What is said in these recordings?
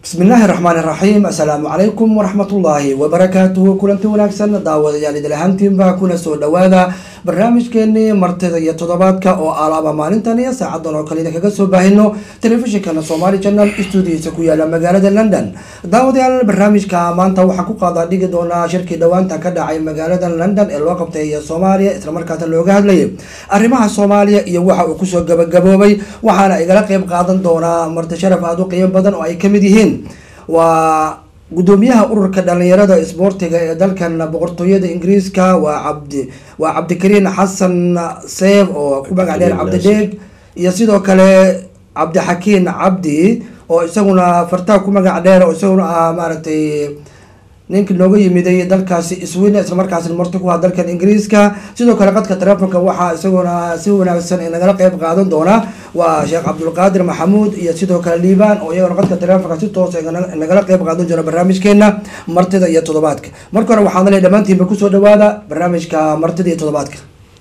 bismillaahi raxmaani raxiim assalaamu calaykum waraxmatullaahi wabarakaatuhu kulanti wanaagsan daawadayaal idil ahaantiinba kuna soo dhawaada barnaamijkeenii martida iyo toddobaadka oo alaaba maalintan iyo saacadan oo kale idinkaga soo baahino telefishinkana somaali channel stuudiisa ku yaala magaalada london daawadayaal barnaamijka maanta waxaan ku qaadaa dhigi doonaa shirkii dhawaanta ka dhacay magaalada london ee loo qabtay soomaaliya islamarkaasna looga hadlayay arrimaha soomaaliya iyo waxa uu kusoo gabagaboobay waxaana igala qeyb qaadan doonaa marti sharaf aada u qiimo badan oo ay kamid yihiin waa gudoomiyaha ururka dhalinyarada isboortiga ee dalkan boqortooyada ingiriiska waa cabdi waa cabdikariin xasan seef oo ku magac dheer cabdidheeg iyo sidoo kale cabdixakiin cabdi oo isaguna fartaa ku magac dheer oo isaguna ah maaragtay ninka nooga yimiday dalkaasi sweden islamarkaasna marti ku ah dalkan ingiriiska sidoo kale qadka telefonka waxaa isaguna si wanaagsan nagala qeyb qaadan doona waa sheekh cabdulqaadir maxamuud iyo sidoo kale liibaan oo iyagona qadka telefonka si toos nagala qeyb qaadan doona barnaamijkeena martida iyo toddobaadka marka hore waxaan leeyahay dhammaantiinba kusoo dhawaada barnaamijka martida iyo toddobaadka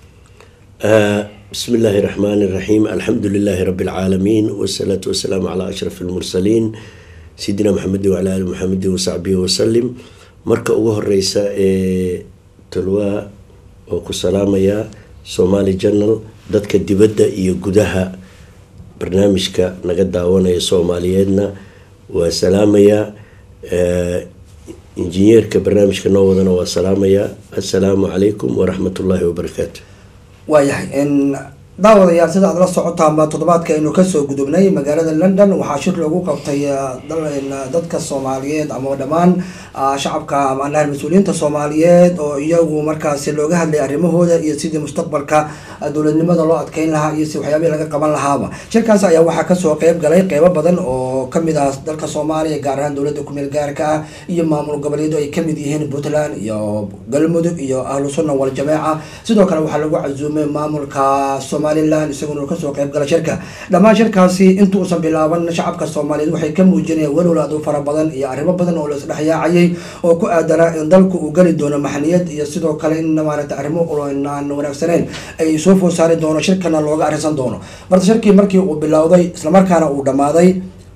بسم الله الرحمن الرحيم الحمد لله رب العالمين والصلاة والسلام على أشرف المرسلين سيدنا محمد وعلى آل محمد وصحبه وسلم marka ugu horeysa ee talwaa oo ku salaamaya somaali journal dadka dibadda iyo gudaha barnaamijka naga daawanaya soomaaliyeedna waa salaamaya injineerka barnaamijka noo wadana waa salaamaya assalaamu calaykum waraxmat ullaahi wabarakaatu waayahay daawadayaal sida aad la socotaanba toddobaadka aynu kasoo gudubnay magaalada london waxaa shir loogu qabtay dadka soomaaliyeed ama dhammaan shacabka amaanaha mas-uuliyiinta soomaaliyeed oo iyagu markaasi looga hadlay arrimahooda iyo sidii mustaqbalka dowladnimada loo adkeyn lahaa iyo si waxyaabihii laga qaban lahaaba shirkaas ayaa waxaa kasoo qeyb galay qeybo badan oo kamid ah dalka soomaaliya gaar ahaan dowladda kumeel gaarka ah iyo maamul goboleedo ay kamid yihiin puntland iyo galmudug iyo ahlu sunna waljamaaca sidoo kale waxaa lagu casuumay maamulka somalilan isaguna kasoo qeyb gala shirka dhammaan shirkaasi inta uusan bilaaban shacabka soomaaliyeed waxay ka muujinayaan walwal aad u fara badan iyo arrimo badan oo la isdhexyaacayay oo ku aadanaa in dalku uu geli doono maxniyad iyo sidoo kale in maaragta arrimo aan wanaagsaneyn ay soo food saari doono shirkana looga arrinsan doono balse shirkii markii uu bilowday islamarkaana uu dhammaaday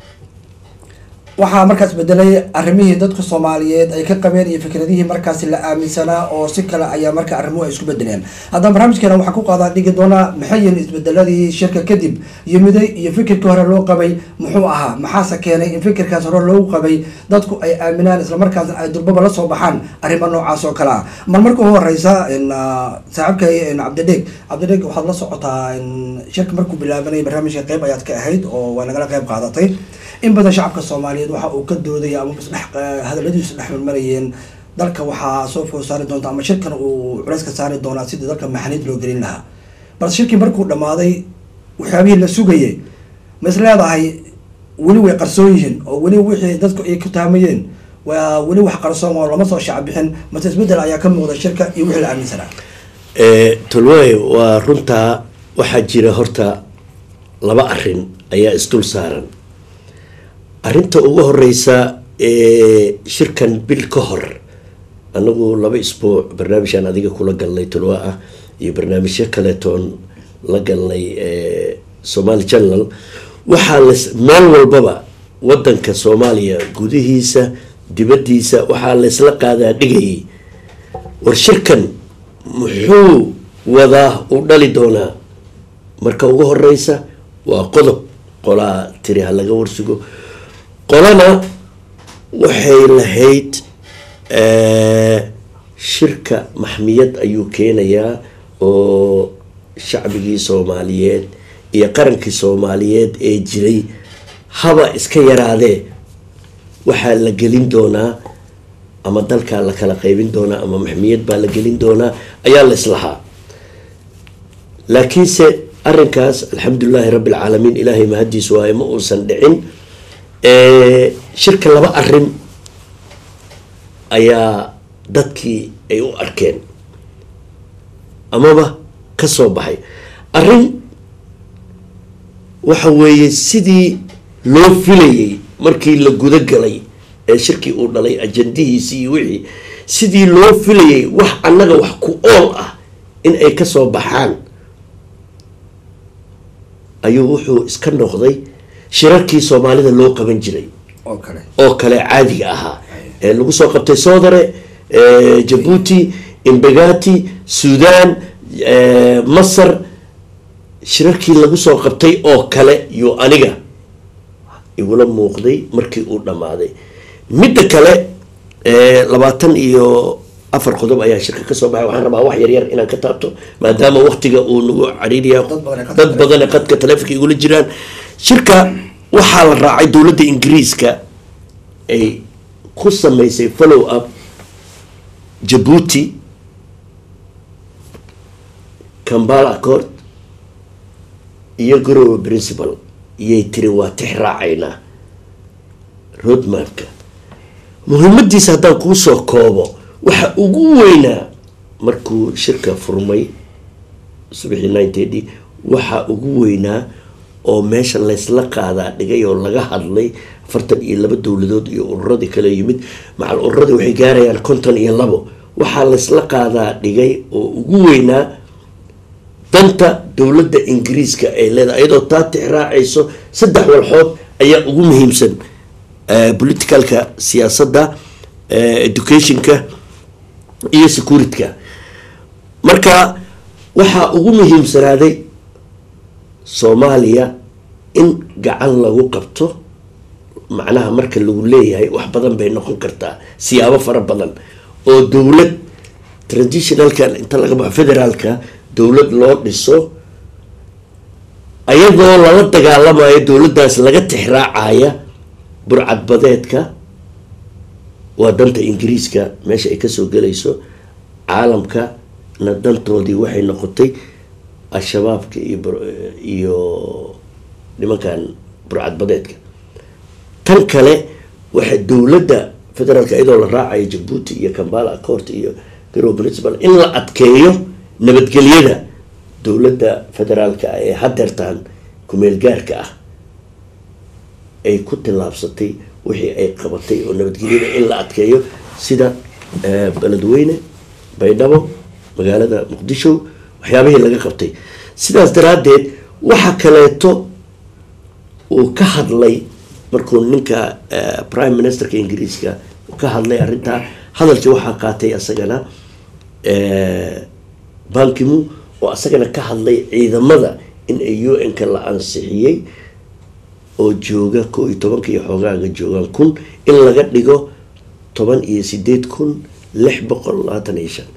waxaa markaas bedelay arrimihii dadka soomaaliyeed ay ka qabeen iyo fikradihii markaasi la aaminsanaa oo si kale ayaa marka arrimuhu ay isku bedeleen haddaba barnaamijkeena waxaa ku qaadaa dhigi doonaa maxay yihiin isbedeladii shirka kadib yimiday iyo fikirkii hore loo qabay muxuu ahaa maxaase keenay in fikirkaas hore loogu qabay dadku ay aaminaan islamarkaasna ay durbaba lasoo baxaan arrimo noocaas oo kale ah mar marka ugu horeysa saaxiibkay cabdidheeg cabdidheeg waxaad la socotaa shirka markuu bilaabanay barnaamijka qeyb ayaad ka ahayd oo waa nagala qeyb qaadatay in badan shacabka soomaaliyeed waxa uu ka doodaya ama isdhex hadaladiisu dhex marmarayeen dalka waxaa soo food saari doonta ama shirkan uu culeys ka saari doonaa sidii dalka maxaniid loo gelin lahaa balse shirkii markuu dhammaaday waxyaabihii la sugayay ma is leedahay weli way qarsoon yihiin oo weli wixii dadku ay ku taamayeen waa weli wax qarsoon oo lama soo shacbixin mase isbedel ayaa ka muuqda shirka iyo wixii la aaminsanaa tolway waa runtaa waxaa jira horta laba arin ayaa isdul saaran arrinta ugu horeysa ee shirkan bil ka hor anagu laba isbuuc barnaamijaan adiga kula galnay tulwa ah iyo barnaamijyo kaleetoon la galnay somaali journal waxaa las meel walbaba wadanka soomaaliya gudihiisa dibadiisa waxaa laysla qaadaa dhigayay war shirkan muxuu wadaa u dhali doonaa marka ugu horeysa waa qodob qolaa tiri ha laga warsugo qolana waxay lahayd shirka maxmiyad ayuu keenayaa oo shacbigii soomaaliyeed iyo qarankii soomaaliyeed ee jiray haba iska yaraadee waxaa la gelin doonaa ama dalkaa la kala qeybin doonaa ama maxmiyad baa la gelin doonaa ayaa la islahaa laakiinse arrinkaas alxamdulilaahi rabbi alcaalamiin ilaahay mahadiis waaye ma uusan dhicin shirka laba arin ayaa dadkii ay u arkeen amaba ka soo baxay arrin waxa weeye sidii loo filayay markii la guda galay ee shirkii uu dhalay ajandihiisii iyo wixii sidii loo filayay wax annaga wax ku ool ah in ay ka soo baxaan ayuu wuxuu iska noqday shirarkii soomaalida loo qaban jiray oo kale oo kale caadiga ahaa ee lagu soo qabtay soodare eh, jabuuti imbegati sudan eh, masar shirarkii lagu soo qabtay oo kale yuu aniga igula muuqday markii uu dhammaaday midda kale eh, labaatan iyo afar qodob ayaa shirka kasoo baxay waxaan rabaa wax yaryar inaan ka taabto maadaama waktiga uu nagu cariiriya Dad badan ay qadka dad badan ay qadka taleefonka igula jiraan shirka waxaa la raacay dowladda ingiriiska ay ku sameysay follow up jabuuti cambala accord iyo garowe principal iyay tiri waa tix raacaynaa roadmapka muhiimadiisa haddaan kuusoo koobo waxa ugu weynaa markuu shirka furmay subaxii ninetd waxa ugu weynaa oo meesha laysla qaadaa dhigay oo laga hadlay afartan iyo laba dowladood iyo ururadii kale yimid macal ururadii waxay gaarayaan konton iyo labo waxaa laysla qaadaa dhigay oo ugu weynaa danta dowladda ingiriiska ay leedahay iyadoo taa tixraacayso saddex walxood ayaa ugu muhiimsan eh, politicalka siyaasadda eh, educationka iyo securityka marka waxaa ugu muhiimsanaaday soomaaliya in gacan lagu qabto macnaha marka lagu leeyahay wax badan bay noqon kartaa siyaabo fara badan oo dowlad traditionalkan inta laga baxo federaalka dowlad loo dhiso ayadoo lala dagaalamayo dowladdaas laga tixraacaya burcadbadeedka waa danta ingiriiska meesha ay kasoo gelayso caalamka na dantoodii waxay noqotay al-shabaabka iyo bur- iyo nimankan burcadbadeedka tan kale waxa dowladda federaalka iyadoo la raacayo jabuuti iyo cambala accord iyo garowe principal in la adkeeyo nabadgelyada dowladda federaalka ah ee hadeertaan kumeel gaarka ah ay ku tillaabsatay wixii ay qabatay oo nabadgelyada in la adkeeyo sida eh, beledweyne baydhabo magaalada muqdisho waxyaabihii laga qabtay sidaas daraaddeed waxa kaleeto uu ka hadlay markuu ninka eh, prime ministerka ingiriiska uu ka hadlay arrintaa hadalkii waxaa qaatay asagana eh, bankimu oo asagana ka hadlay ciidamada in ay u n-ka la ansixiyey oo jooga ko iyo tobanka iyo xoogaaga joogaan kun in laga dhigo toban iyo sideed kun lix boqol labaatan iyo shan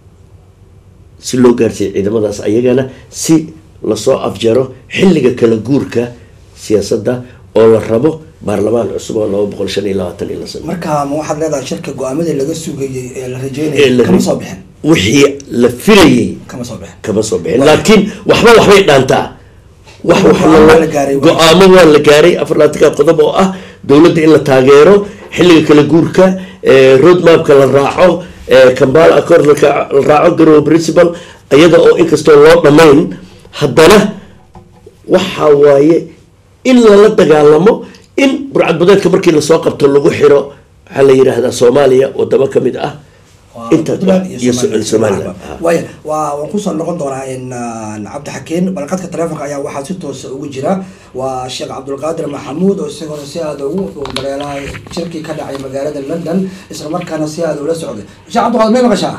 si loo gaarsiiyo ciidamadaas ayagana si lasoo afjaro xilliga kala guurka siyaasadda oo la rabo baarlamaan cusub oo laba boqol shan iyo labaatan iyo la sano marka ma waxaad leedahay shirka go-aamadii laga sugayay ee la Ee rajeynayay la- kama soo bixin wixii la filayay kama soo bixin kama soo bixin laakiin waxba waxbay dhaantaa wax wax Go-aan la- waa la gaaray, waa. go-aamo waa la gaaray afar labaatanka qodob oo ah dowladda in la taageero xilliga kala guurka eh, roadmapka la raaco eh, cambala accord la ka- la raaco garowe principal iyada oo inkastoo loo dhammayn haddana waxa waaye in lala dagaalamo in burcadbadeedka markii lasoo qabto lagu xiro waxaa la yidhaahdaa soomaaliya wadamo ka mid ah Waa inta- Puntland iyo Somaliland. Somaliland. Ah. waaya waa waan kusoo noqon doonaa in ah, cabdixakiin balqadka taleefonka ayaa waxaa si toosa ugu jira waa sheekh cabdulqaadir maxamuud oo isaguna si aada ugu dareelaa shirkii ka dhacay magaalada london isla markaana si aada ula socday sheekh cabdulqaadir may maqashaa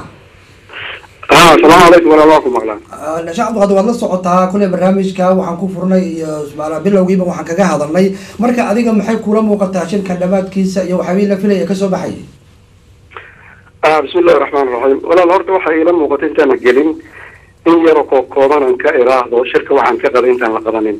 ها السلام عليكم ورحمة الله وبركاته Ah, sheekh cabdulqaadir waad la socotaa kule barnaamijka waxaan ku furnay iyo maala bilowgiiba waxaan kaga hadalnay marka adiga maxay kula muuqataa shirkan dhammaadkiisa iyo waxyaabihii la filaya kasoo baxayay آه بسم الله الرحمن الرحيم ولا الهرد waxay ila muuqata intaan gelin in yar oo kooban aan ka iraahdo shirka waxaan ka qaday intaan la qabanin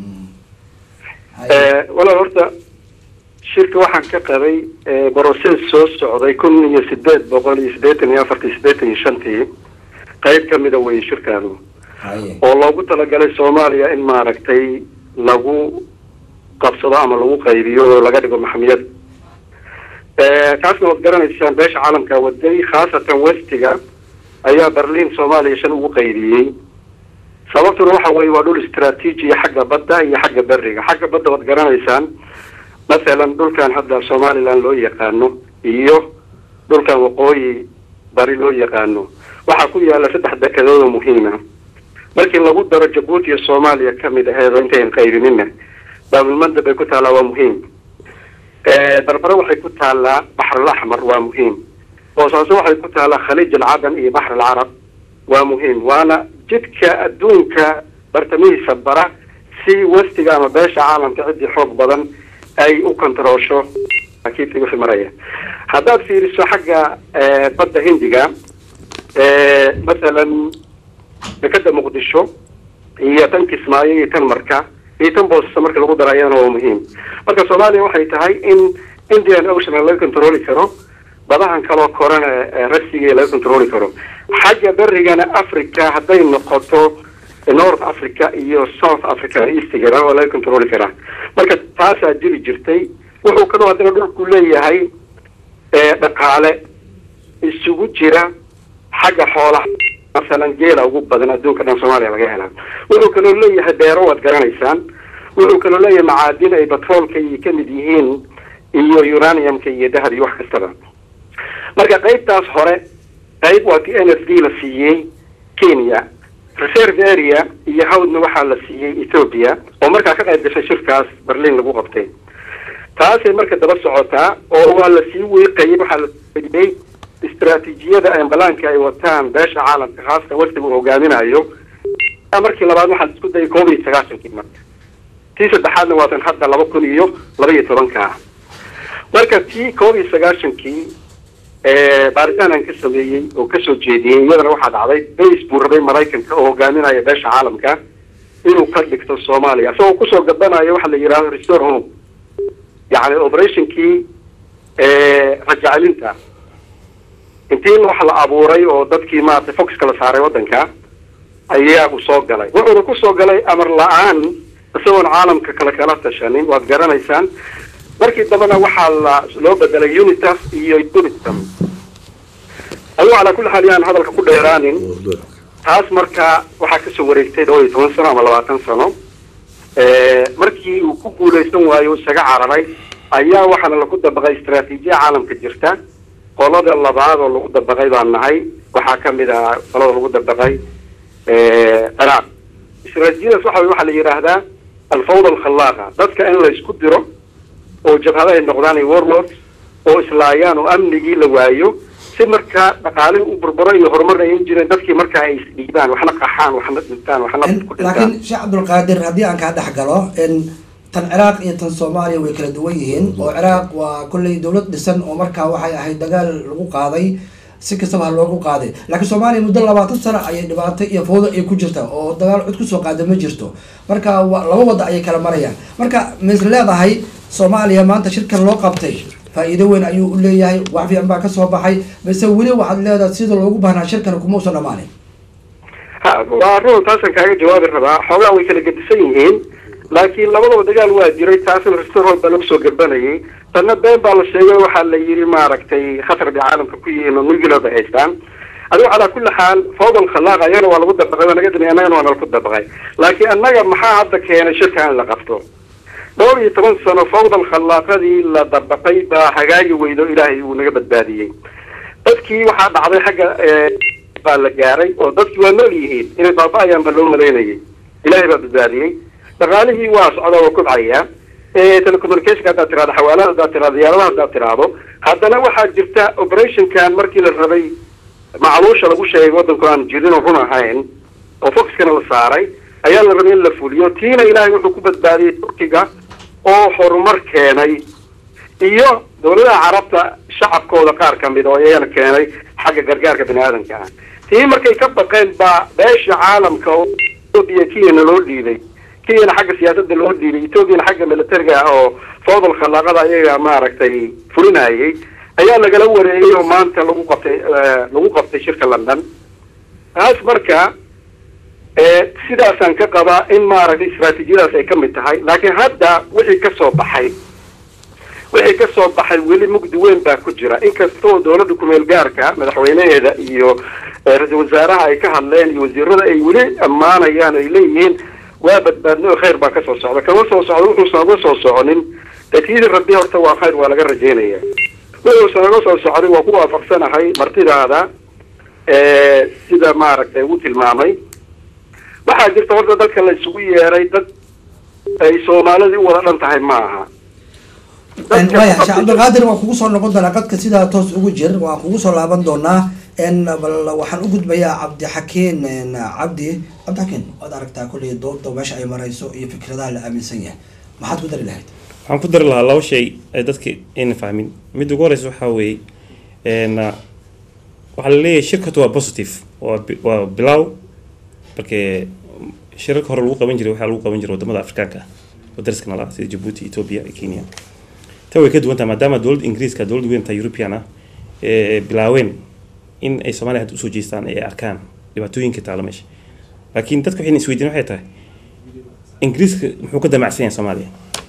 ee wala horta shirka waxaan ka qaday ee process soo socday kun iyo sideed boqol iyo siddeetan iyo afartii siddeetan iyo shantii qayb ka mida weeye shirkaanu haye oo loogu talagalay soomaaliya in maaragtay lagu qabsado ama lagu qaybiyo oo laga dhigo maxamiyad Eh, taasna waad garanaysaan beesha caalamka waday khaasatan westiga ayaa berliin soomaaliya shan ugu qaybiyey sababtuna waxa weeye waa dhul istaraatiijiya xagga badda iyo xagga beriga xagga badda waad garanaysaan mathalan dhulkan hadda somaliland loo yaqaano iyo dhulkan waqooyi bari loo yaqaano waxaa ku yaala saddex dekedood oo muhiima markii lagu daro jabuuti iyo soomaaliya ka mid aheedo intayn qaybinina baabulmanda bay ku taalaa waa muhiim barbare waxay ku taallaa baxrul axmar waa muhiim boosaaso waxay ku taallaa khaliij alcadan iyo baxr alcarab waa muhiim waana jidka adduunka bartamihiisa bara si westiga ama beesha caalamka ciddii xoog badan ay u kontaroosho akiibta wixii maraya haddaad fiiriso xagga badda hindiga masalan dekeda muqdisho iyo tan kismaayo iyo tan marka iyo tan boosasa marka lagu daro ayadana waa muhiim marka soomaaliya waxay tahay in indian ocean laga controli karo badahan kaloo korana rasiga laga controli karo xagga berigana africa hadday noqoto north africa iyo south africa eastigana waa laga controli karaa marka taasaa jiri jirtay wuxuu kaloo haddana dhulku leeyahay dhaqaale isugu jira xagga xoolaha masalan geela ugu badan adduunka dhan soomaaliya laga helaa wuxuu kaloo leeyahay beero waad garanaysaan wuxuu kaloo leeyahay macaadin ay batroolka iyo kamid yihiin iyo uraniumka iyo dahab iyo wax kastaba marka qaybtaas hore qayb waa t n f d la siiyey kenya reserve area iyo hawdna waxaa la siiyey ethoopia oo markaa ka qayb gashay shirkaas berlin lagu qabtay taasay marka daba socotaa oo waa la sii wiiqayay waxaa la siiyey istaraatiijiyada ambalaanka ay wataan beesha caalamka khaasatan westiga uu hogaaminayo markii labaad waxaa la isku dayay koob iyo sagaashankii marka tii saddexaadna waatan hadda laba kun iyo laba iyo tobanka ah marka tii koob iyo sagaashankii baaritaan aan ka sameeyey oo kasoo jeediyey iyadana waxaa dhacday base buu rabay maraykanka oo hogaaminaya beesha caalamka inuu ka dhigto soomaaliya isagoo kusoo gabanayo waxa la yidhahdo restore home yani operationkii rajacelinta intii wax la abuuray oo dadkii maaragtay foxka la saaray waddanka ayaa uu soo galay wuxuuna kusoo galay amar la-aan isagoon caalamka kale kala tashanin waad garanaysaan markii dambena waxaa la loo bedelay unitas iyo unitam adigu calaa kulli xaal yaan hadalka ku dheeraanin taas marka waxaa kasoo wareegtay dhowr iyo toban sano ama labaatan sano markii uu ku guulaysan waayo isaga cararay ayaa waxaana lagu dabaqay istraatiijiya caalamka jirta qolada labaad oo lagu dabaqay baan nahay waxaa kamid ah qolada lagu dabaqay ciraaq istraatiijiyadaas waxa waxaa la yidhaahdaa alfawda alkhallaaqa dadka in la isku diro oo jabhada ay noqdaan iyo warlords oo islaayaan oo amnigii la waayo si markaa dhaqaalihii u burburo iyo horumar ay jireen dadkii markaa ay isdhiibaan waxna qaxaan waxna dhintaan waxna ku dhintaan laakiin sheekh cabdulqaadir haddii aan kaa dhex galo tan ciraaq iyo tan soomaaliya way kala duwan yihiin oo ciraaq waa kolley dowlad dhisan oo markaa waxay ahayd dagaal lagu qaaday si kastaba ha loogu qaaday laakiin soomaaliya muddo labaatan sano ayay dhibaato iyo fawdo ay ku jirta oo dagaal cod kusoo qaada ma jirto marka laba wadda ayay kala marayaan marka mis leedahay soomaaliya maanta shirkan loo qabtay faa-iido weyn ayuu u leeyahay wax fiican baa kasoo baxay base weli waxaad leedahay sida loogu baahnaa shirkan kuma usan dhamaanin ha waa run taasaan kaaga jawaabi rabaa xoogaa way kala gedisan yihiin laakiin labadaba dagaal waa jiray taasna restaurant baa lagu soo gabanayay tanna been baa la sheegay waxaa la yidhi maaragtay khatar bay caalamka ku yihiin oo migilo bay haystaan adigo calaa kulli xaal fawdal khalaaq ayagana waa lagu dabaqay waa naga damey annagana waa nalaku dabaqay laakiin annaga maxaa hadda keenay shirka in la qabto dhowr iyo toban sano fawdal khalaaqadii la dabaqay baa hagaagi weydo ilaahay uu naga badbaadiyey dadkii waxaa dhacday xagga baa la gaaray oo dadkii waa nool yihiin inay baaba-ayaan baa loo malaynayay ilaahay baa badbaadiyey dhaqaalihii waa socdaa waa kobcaya telecommunicationka haddaad tirahdo xawaalada haddaad tirahdo diyaaradaha haddaad tirahdo haddana waxaa jirta operationkan markii la rabay macluusha lagu sheegay waddanku aan jirin oo run ahayn oo foxkana la saaray ayaa la rabay in la fuliyo tiina ilaahay wuxuu ku badbaadiyey turkiga oo horumar keenay iyo dawladaha carabta shacabkooda qaar kamid oo iyagana keenay xagga gargaarka bini aadamka ah tii markay ka baqeen baa beesha caalamka oo etoobiya kenyana loo dhiibay kenyana xagga siyaasadda loo dhiibay ethoobiana xagga militariga ah oo fawdal khalaaqada ayaga maaragtay fulinayay ayaa lagala wareegay oo maanta lagu qabtay lagu qabtay shirka london taas marka sidaasaan ka qabaa in maaragtay istraatiijiyadaas ay kamid tahay laakiin hadda wixii kasoo baxay wixii kasoo baxay weli mugdi weyn baa ku jira inkastoo dawladda kumeel gaarka madaxweynaheeda iyo ra-iisul wasaaraha ay ka hadleen iyo wasiirada ay weli ammaanayaan ay leeyihiin waa badbaadno o khayr baa kasoo socda kama soo socdo wuxuusan uga soo soconin tatiidi rabbi horta waa khayr waa laga rajeynaya wuxuusan uga soo socday waa ku waafaqsanahay martidaada sida maaragtay ugu tilmaamay waxaa jirta horta dadka la isugu yeeray dad ay soomaalidii u wada dhan tahay ma aha Dadka- waya sheekh cabdilqaadir waan kugu soo noqon doonaa qadka sidaa toos ugu jir waan kugu soo laaban doonaa n bal waxaan u gudbayaa cabdixakiin n cabdi cabdixakiin waad aragtaa kolley doobda meesha ay marayso iyo fikradaha la aaminsan yahay maxaad ku dari lahayd waxaan ku dari lahaa laba shay ay dadka ayna fahmin midda ugu horeysa waxaa weeye n waxaa la leeyahay shirkatu waa positive waa bi- waa bilow markee shirarka hore lagu qaban jiray waxaa lagu qaban jiray wadamada afrikaanka ah oo dariska nala sida jabuuti ethiopia iyo kenya tan way ka duwan tahay maadaama dowladda ingiriiska dowladda weynta european ah ee bilaaween in ay soomaaliya hadda usoo jeestaan ee ay arkaan dhibaatooyinka taalo meesha laakiin dadka waxayna isweydiin waxay tahay ingiriiska muxuu ka damacsan yahay soomaaliya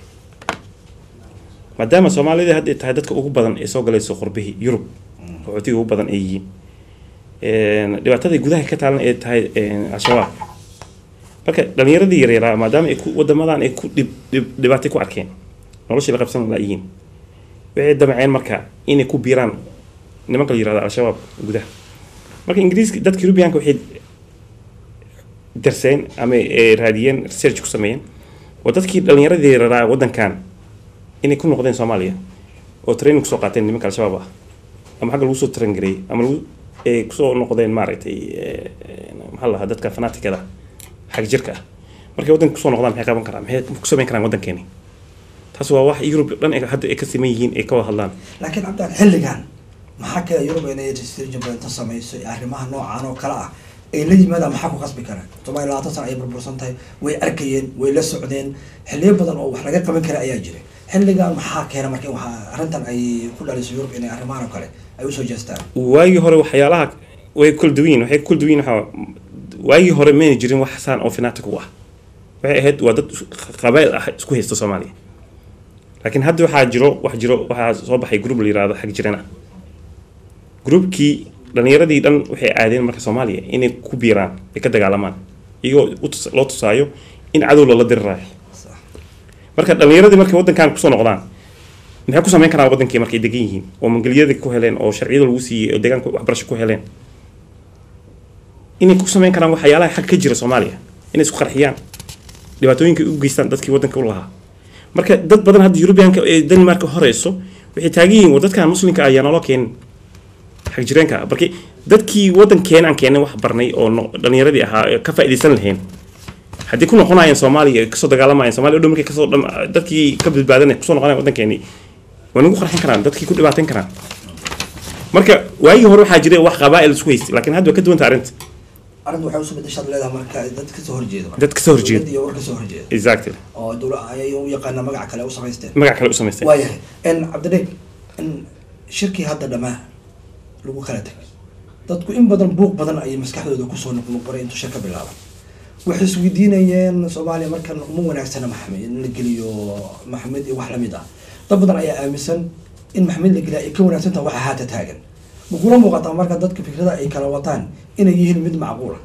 maadaama soomaalida hadda ay tahay dadka ugu badan ee soo galayso qurbihii yurub qaxootiga ugu badan ay yihiin dhibaatada gudaha ka taalan ee tahay al-shabaab marka dhalinyaradii yaryaraa maadaama ay ku wadamadan ay ku dhib dhib dhibaatay ku arkeen noloshii la qabsan laayihiin waxay damaceen marka inay ku biiraan nimanka la yirahdo al-shabaab gudaha marka ingiriiska dadka eurubianka waxay darseen ama ay raadiyeen research ku sameeyeen oo dadkii dhalinyaradii yararaa wadankan inay ku noqdeen soomaaliya oo training kusoo qaateen nimanka al-shabaab ah ama xagga lagu soo tarangareeyey ama lagu ay kusoo noqdeen maaragtay maxaa la dhahaa dadka fanatikada xag jirka ah markay waddanka kusoo noqdaan maxay qaban karaan maxay ku samayn karaan waddankeeni taas waa wax yurub dhan ay hadda ay ka siman yihiin ay ka wada hadlaan laakiin cabdaan xilligan maxaa kale yurub inay researchbenta samayso iyo arrimaha noocan oo kale ah ay la yimaadaan maxaa ku qasbi karaan soomaaliya labaatan sana ay burbursan tahay way arkayeen way la socdeen xilliyo badan oo wax laga qaban kara ayaa jira xilligan maxaa keena marka in waxa arrintan ay ku dhaliso yurub inay arrimahan oo kale ay usoo jeestaan waagii hore waxyaalaha way kala duwan yihiin waxay kala duwan yihiin waxaa waagii hore mayna jirin wax saan oo fanatic u ah waxay ahayd waa dad qabaa'il ah isku haysta soomaaliya laakiin hadda waxaa jiro wax jiro waxaa soo baxay group la yirahdo xag jirana groupkii dhalinyaradii dhan waxay aadeen marka soomaaliya inay ku biiraan ay ka dagaalamaan iyagoo utus- loo tusaayo in cadow loola diriraayo marka dhalinyaradii markay waddankan kusoo noqdaan maxay ku samayn karaan waddankii markay degan yihiin oo mangeliyada ku heleen oo sharciyada lagu siiyey oo deegaanka waxbarasho ku heleen inay ku samayn karaan waxyaalaha xag ka jira soomaaliya inay isku qarxiyaan dhibaatooyinka u geystaan dadkii waddanka u lahaa marka dad badan hadda eurubianka ee denmark horeyso waxay taagan yihiin war dadkan muslimka ayaa naloo keenin xag jireenka ah marki dadkii waddankeena aan keenay wax barnay oo no- dhalinyaradii ahaa ee ka faa'iidaysan lahayn haddii ku noqonayeen soomaaliya ay kasoo dagaalamayeen soomaaliya o dhan markay kasoo dham- dadkii ka badbaadanay kusoo noqonayeen waddankeeni waa nagu qarxin karaan dadkii ku dhibaateyn karaan marka waagii hore waxaa jiray wax qabaa'il isku haystay laakiin hadda waa ka duwanta arrinta arrinta waxay usoo bedeshaad leedahay marka dad kasoo horjeeda marka. dad kasoo horjeeda Dowladda iyo war kasoo horjeeda exactly oo dowla ayay u yaqaana magac kale u samaysteen magac kale u samaystay waayahay n cabdidheeg n shirkii hadda dhamaa lagu kala tegay dadku in badan buuq badan ayay maskaxdooda kusoo noqnoqbaray intuu shir ka bilaaban waxay isweydiinayeen soomaaliya markan uma wanaagsana maxamed in la geliyo maxamed iyo wax lamid ah dad badan ayaa aaminsan in maxamed la geliya ay ka wanaagsan tahay waxa haata taagan ma kula muuqataa marka dadka fikrada ay kala wataan inay yihiin mid macquula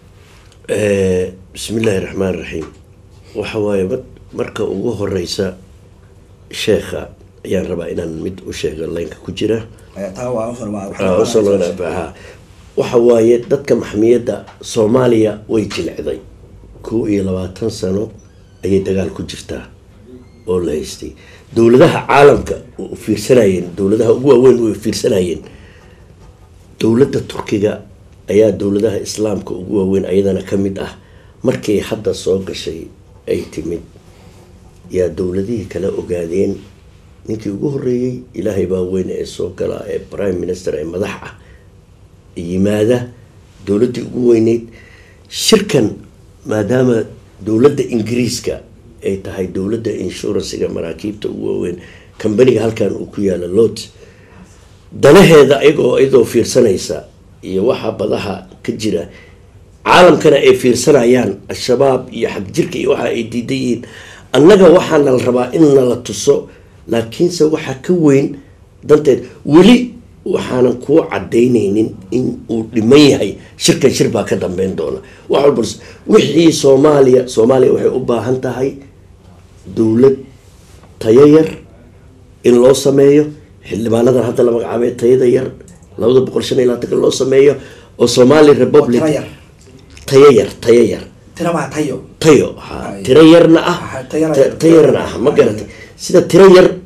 bismi illaahi raxmaan raxiim waxa waaye mar- marka ugu horeysa sheekha ayaan rabaa inaan mid u sheego laynka ku jira Ayaa taa waa usoo waa- wax- Ah, usoo loo dhaafaa. waxa waaye dadka maxmiyadda soomaaliya way jilicday kow iyo labaatan sano ayay dagaal ku jirtaa oo la haystay dowladaha caalamka u fiirsanayeen dowladaha ugu waaweyn way fiirsanayeen dowladda turkiga ayaa dowladaha islaamka ugu waaweyn ayadana ka mid ah markay hadda soo gashay ay timid yaa dowladihii kala ogaadeen ninkii ugu horeeyey ilaahay baa weyn ee soo gala ee prime minister ee madax ah yimaada dowladdii ugu weyneyd shirkan maadaama dowladda ingiriiska ay tahay dowladda inshuransiga maraakiibta ugu waaweyn kambaniga halkan uu ku yaala lot danaheeda ayagoo iyadoo fiirsanaysa iyo waxa badaha ka jira caalamkana ay fiirsanayaan al-shabaab iyo xagjirka iyo waxa ay diidan yihiin annaga waxaa nala rabaa in nala tuso laakiinse waxaa ka weyn danteed weli waxaanan kuu cadaynaynin in uu dhiman yahay shirkan shir baa ka dambeyn doona wax walba wixii soomaaliya soomaaliya waxay u baahan tahay dowlad tayo yar in loo sameeyo xildhibaanadan hadda la magacaabay tayada yar labada boqol shan iyo labaatanka loo sameeyo oo somali republic tiro yar tayo yar tayo yar tiro maa tayo tayo ha Ay. tiro yarna ah Ah, tayana ta- yar. tayarna ah ma garatay sida tiro yar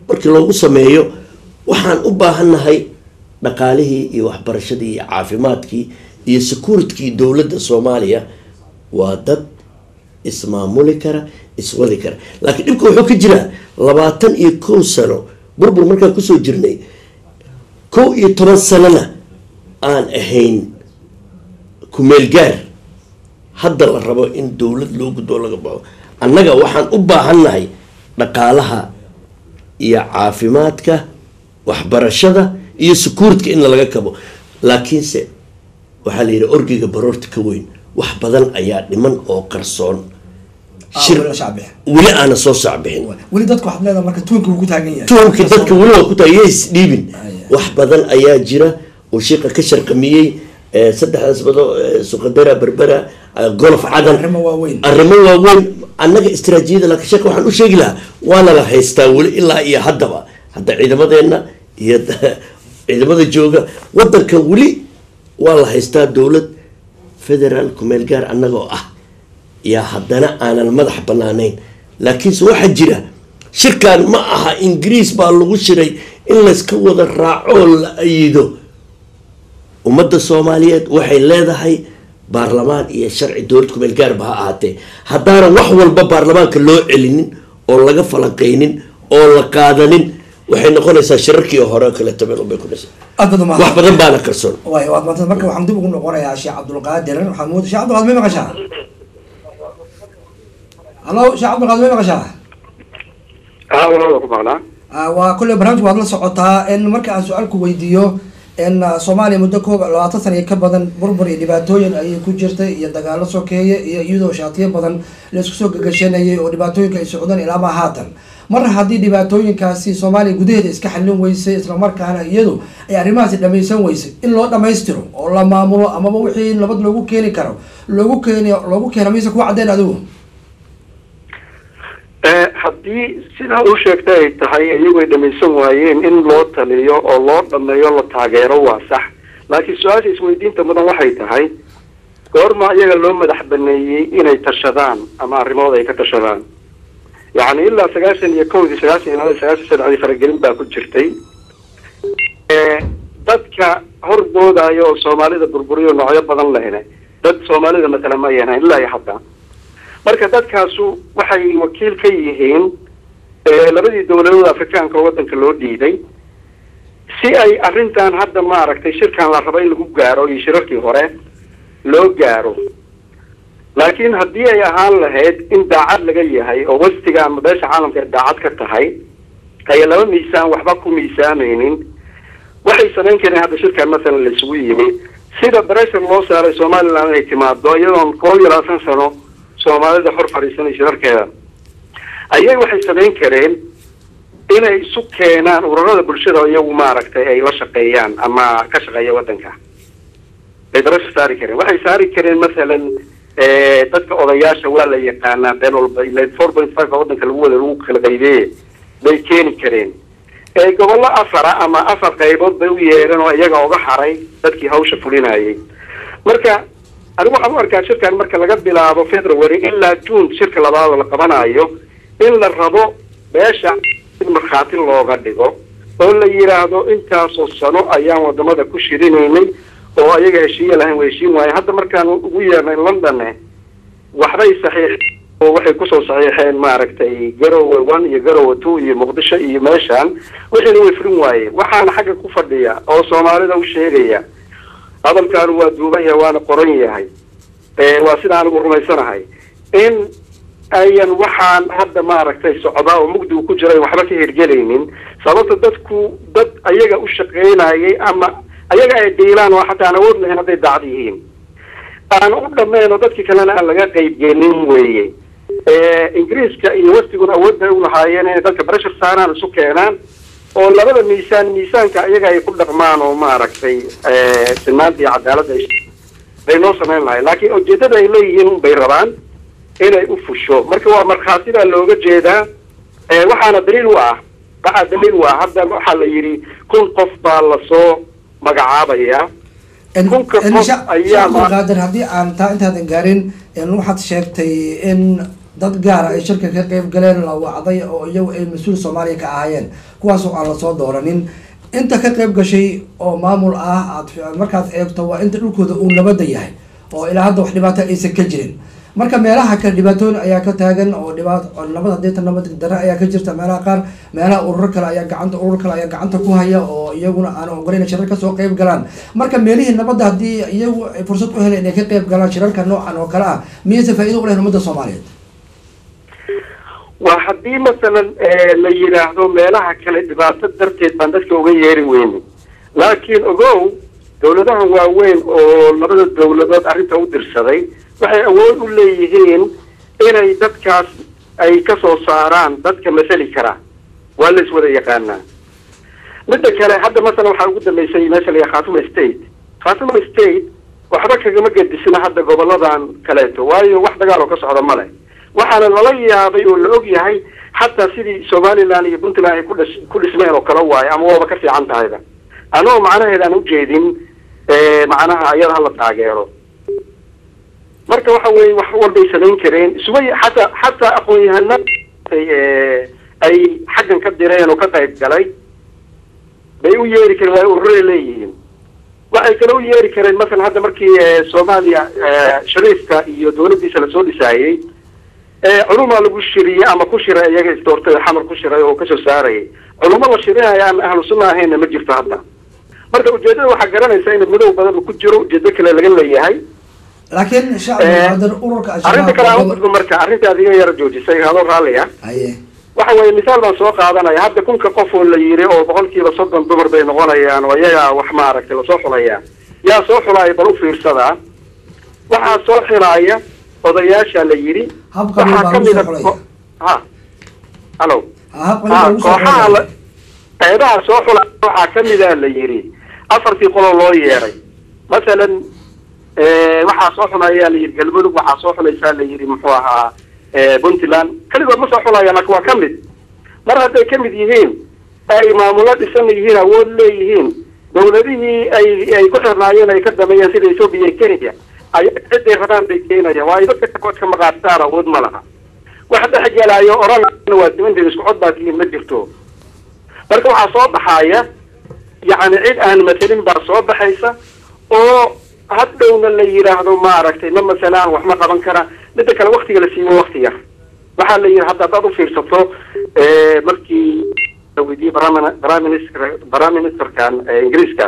markii loogu sameeyo waxaan u baahannahay dhaqaalihii iyo waxbarashadii iyo caafimaadkii iyo securitkii dowladda soomaaliya waa dad ismaamuli kara iswadi kara laakiin dhibka wuxuu ka jiraa labaatan iyo kow sano burbur markaan kusoo jirnay kow iyo toban sanona aan ahayn kumeel gaar hadda la rabo in dowlad loo gudoo laga baxo annaga waxaan u baahannahay dhaqaalaha iyo caafimaadka waxbarashada iyo sukuurtka in laga kabo laakiinse waxaa la yidhi orgiga baroorta ka weyn wax badan ayaa dhiman oo qarsoon shir weli la shacbiya weli aana soo sacbixin weli dadku waxaad leedahay marka tuunka wuu ku taagan yahay tuhumkii dadka weli waa ku tahay yes dhiibin wax badan ayaa jira uu shiiqa ka sharqamiyey eh, saddexdaas bado eh, suqadara berbera eh, golof cadan arrimo waaweyn arrimo waaweyn annaga istiraatiijiyada laakiin sheeka waxaan u sheegi lahaa waana la haystaa weli ilaa iyo haddaba hadda ciidamadeenna iyo ciidamada jooga wadanka weli waa la haystaa dowlad federaal kumeel gaar annagoo ah yaa haddana aanan madax banaanayn laakiinse waxaa jira shirkan ma aha ingiriis baa lagu shiray in layska wada raacoo la ayido ummadda soomaaliyeed waxay leedahay baarlamaan iyo sharci dowlad kumeel gaarba ha ahaatee haddaanan wax walba baarlamaanka loo celinin oo laga falanqaynin oo la qaadanin waxay noqonaysaa shirarkii hore oo kaleeto meel unbay ku dhasay aad baad wax umahadsan badan baana qarsoon waay waad maanta marka waxaan dib ugu noqonayaa sheekh cabdulqaadir waxaan mood sheekh cabdulqaadir may maqashaa hallo sheekh cabdulqaadir may maqashaa haa walaa ku maqnaa Ah, waa kolley barnaamijka waad la socotaa in marka aan su-aalku weydiiyo in ah, soomaaliya muddo koob labaatan sana iyo ka badan burbur iyo dhibaatooyin ayay ku jirtay iyo dagaalo sokeeye iyo iyadoo shaatiyo badan la isku soo gagashanayay oo dhibaatooyinka ay socdaan ilaama haatan mar haddii dhibaatooyinkaasi soomaaliya gudaheeda iska xallin weysay islamarkaana iyadu ay arrimahaasi dhamaysan weysay in loo dhamaystiro oo la maamulo amaba wixii nabad loogu keeni karo loogu keeni loogu keeno maysa kuwa caddeen adigu haddii sidaa uu sheegtay ay tahay iyagu ay dhamaysan waayeen in loo taliyo oo loo dhameeyo la taageero waa sax laakiin su-aasha isweydiinta mudan waxay tahay goorma iyaga loo madax baneeyey inay tashadaan ama arrimahooda ay ka tashadaan yacni ilaa sagaashan iyo kowdii sagaashan iyo labadii sagaashan sadexdii faragelin baa ku jirtay dadka horboodaya oo soomaalida burburiyo noocyo badan lehne dad soomaalida matala ma yahayn ilaa iyo hadda marka dadkaasu waxay wakiil ka yihiin labadii dowladood afrikaanka oo wadanka loo dhiibay si ay arrintan hadda maaragtay shirkan la rabo in lagu gaaro iyo shirarkii hore loo gaaro laakiin haddii ay ahaan lahayd in daacad laga yahay oo wastiga ama beesha caalamka ay daacad ka tahay ay laba miisaan waxba ku miisaamaynin waxay samayn kareen hadda shirkan masalan la isugu yimi sida breshar loo saaray somaliland inay timaado iyadoon koob iyo labaatan sano soomaalida hor fadhiisanay shirarkeeda ayay waxay samayn kareen inay isu keenaan ururada bulshada iyagu maaragtay ay la shaqeeyaan ama ka shaqeeya wadanka bay barasha saari kareen waxay saari kareen masalan dadka odayaasha waa la yaqaanaa been walba ila four point five wadanka lagu wada lagu kala qaybeeye bay keeni kareen gobollo afara ama afar qaybood bay u yeedhan oo iyaga uga haray dadkii hawsha fulinayay marka anigu waxaan u arkaa shirkan marka laga bilaabo february ilaa june shirka labaad oo la qabanayo in la rabo beesha in markhaati looga dhigo oo la yidhaahdo intaasoo sano ayaan wadamada ku shirinaynay oo ayaga heshiiye lahayn way heshiin waaye hadda markaan ugu yeernay london waxbay saxiix oo waxay kusoo saxiixeen maaragtay garowe one iyo garowe two iyo muqdisho iyo meeshaan wixiina way furin waayeen waxaana xagga ku fadhiya oo soomaalida u sheegaya hadalkaanu waa duuban yahay waana qoran yahay waa sida anigu rumaysanahay in ayan waxaan hadda maaragtay socdaa oo mugdigu ku jira waxba ka hirgelaynin sababta dadku dad ayaga u shaqaynayay ama ayaga ay dhiilaan oo xataa aan awood lahayn hadday daacad yihiin aan u dhameen oo dadkii kalena aan laga qaybgelin weeye ingiriiska iyo westiguna awood bay u lahaayeen inay dadka breshar saaraan isu keenaan oo labada miisaan miisaanka iyaga ay ku dhaqmaan oo maaragtay sinaanta iyo cadaaladda bay noo samayn lahayn laakiin ujeedada ay leeyihiin bay rabaan inay u fusho marka waa markhaati baa looga jeedaa waxaana daliil u ah waxaa daliil u ah hadda waxaa la yidhi kun qof baa lasoo magacaabaya kunka qof ayaa qaadir haddii aan taa intaadan gaarin waxaad sheegtay in dad gaara ay shirka ka qeyb galeen la wacday oo iyagu ay mas-uul soomaaliya ka ahaayeen kuwaasoo aan lasoo dooranin inta ka qeyb gashay oo maamul ah aad markaad eegto waa inta dhulkooda uu nabada yahay oo ilaa hadda wax dhibaato aysan ka jirin marka meelaha kale dhibaatooyin ayaa ka taagan oo dhibaat nabad hadeeta nabad dare ayaa ka jirta meelaha qaar meelaha ururo kale ayaa gacanta urur kale ayaa gacanta ku haya oo iyaguna aan ogoleyn shirar kasoo qeyb galaan marka meelihii nabadda haddii iyagu ay fursad u heleen inay ka qeyb galaan shirarka noocan oo kale ah miyayse faa-ido u lehen ummadda soomaaliyeed waa haddii masalan la yidhaahdo meelaha kale dhibaato darteed baan dadka uga yeeri weyne laakiin ogow dawladahan waaweyn oo labada dawladood arrinta u dirsaday waxay awood u leeyihiin inay dadkaas ay ka soo saaraan dadka masali kara waa la iswada yaqaanaa midda kale hadda masalan waxaa ugu dambeysay meesha la khaatuma state khaatuma state waxba kagama gedisna hadda goboladan kaleeto waayo wax dagaal oo ka socda male waxaana lala yaabay oo la og yahay xataa sidii somaliland iyo puntland ay kudhis ku dhismeen oo kale waayo ama waaba ka fiican tahayba anoo macnaheeda aan ujeedin macnaha ayada hala taageero marka waxa weye wax walbay samayn kareen isuma xataa xataa aqoon-yahana ay xaggan ka direen oo ka qayb galay bay u yeeri kareen waa ururay leeyihiin waxay kale u yeeri kareen masalan hadda markii soomaaliya shariifka iyo dawladdiisa lasoo dhisaayey culumaa lagu shiriyey ama ku shiray iyaga isdoortay xamar ku shiray oo kasoo saarayay culummo la shirinaya aan ahlu sunna ahayna ma jirto hadda marka ujeedada waxaa garanaysa in madow badan ku jiro ujeedo kale laga leeyahay laakiin shacabka ururka arrinta kale aan ugudbo marka arrinta adiga yara joojisay adoo raalliya haye waxa weeye misaal baan soo qaadanaya hadda kunka qof oo la yiri oo boqolkiiba soddon dumar bay noqonayaan oo iyaga wax maaragtay lasoo xulaya yaa soo xulaaya bal u fiirsadaa waxaa soo xilaaya odayaasha la yidhi habka waxaa ka mida ha hallo ha kooxaha la qeybaha soo xula waxaa ka mida la yidhi afartii qoloo loo yeeray masalan waxaa soo xulayaa la yidhi galmudug waxaa soo xulaysaa la yidhi muxuu ahaa puntland keligood ma soo xulayaan laakin waa ka mid mar hadday ka mid yihiin ay maamulo dhisan yihiin awood leeyihiin dawladihii ay ay ku xirnaayeen ay ka dameeyeen sida ethoopia iyo kenya ay ciday rabaan bay keenayaan waayo dadka kakood ka maqaartaan awood ma laha wax dhexgelaayo odhanayana waa dimanteeda isku cod baa tihiin ma jirto marka waxaa soo baxaaya yacni cid aan matalin baa soo baxaysa oo hadhowna la yidhaahdo maaragtay ma masalaan wax ma qaban kara midda kale waktiga la siiyo wakti yar waxaa la yidhi hadda haddaad ufiirsato markii la weydiiyey prime minister prime ministerkan ingiriiska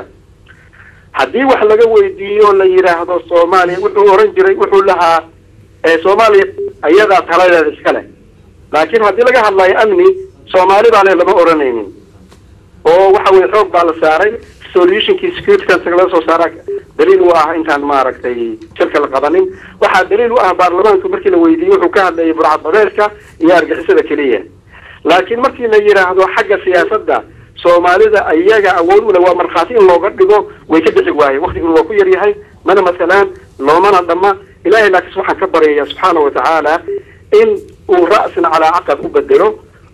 haddii wax laga weydiiyo la yidhaahdo soomaaliya wuxuu oran jiray wuxuu lahaa soomaaliya ayadaa taladeeda iska leh laakiin haddii laga hadlayo amni soomaali baa leh lama oranaynin oo waxa weye xoog baa la saaray solutionkii security council laga soo saaraa daliil u ah intaan maaragtay shirka la qabanin waxaa daliil u ah baarlamaanku markii la weydiiyey wuxuu ka hadlayay burcad badeerka iyo argixisada keliya laakiin markii la yidhaahdo xagga siyaasadda soomaalida iyaga awood ule waa markhaati in looga dhigo way ka bixi waaye waktiguna waa ku yaryahay mana masalaan loomana dhamma ilahay laakiin waxaan ka baryayaa subxaana watacaala in uu ra'sin calaa caqab u bedelo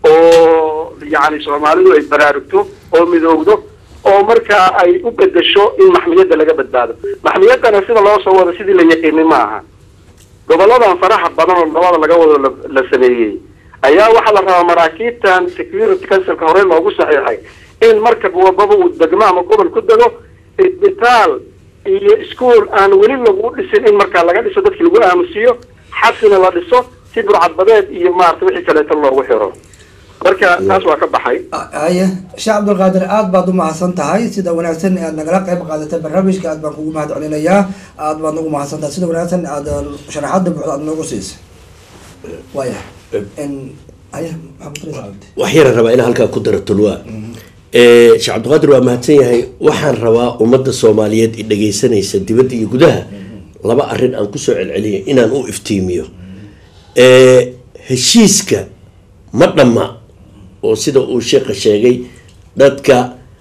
oo yani soomaalidu ay baraarugto oo midoogdo oo markaa ay u bedesho in maxmiyadda laga badbaado maxmiyaddana sida loo soo wado sidii la yaqiinay ma aha goboladan faraha badan oo labada laga wado la sameeyey ayaa waxaa la rabaa maraakiibtan security councilka hore loogu saxiixay in markab walbaba uu degmo ama gobol ku dego isbitaal iyo ischool aan weli lagu dhisin in markaa laga dhiso dadki lagu aamusiyo xabsina la dhiso si burcadbadeed iyo maarata wixii kaleeto loogu xiro marka taas waa ka baxay haye sheekh cabdulqaadir aada baad umahadsan tahay sida wanaagsan aad nagala qayb qaadatay barnaamijka aad baan kugu mahad celinayaa aada baad nagu mahadsan tahay sida wanaagsan aad sharaxada buuxda aad noogu siisay waya haye maxamed cabdi wax yaran rabaa inaan halkaa ku daro tulwa sheekh cabdiqaadir waa mahadsan yahay waxaan rabaa ummadda soomaaliyeed i dhegaysanaysa dibadda iyo gudaha laba arrin aan kusoo celceliyay inaan u iftiimiyo heshiiska ma dhamma oo sida uu sheekha sheegay dadka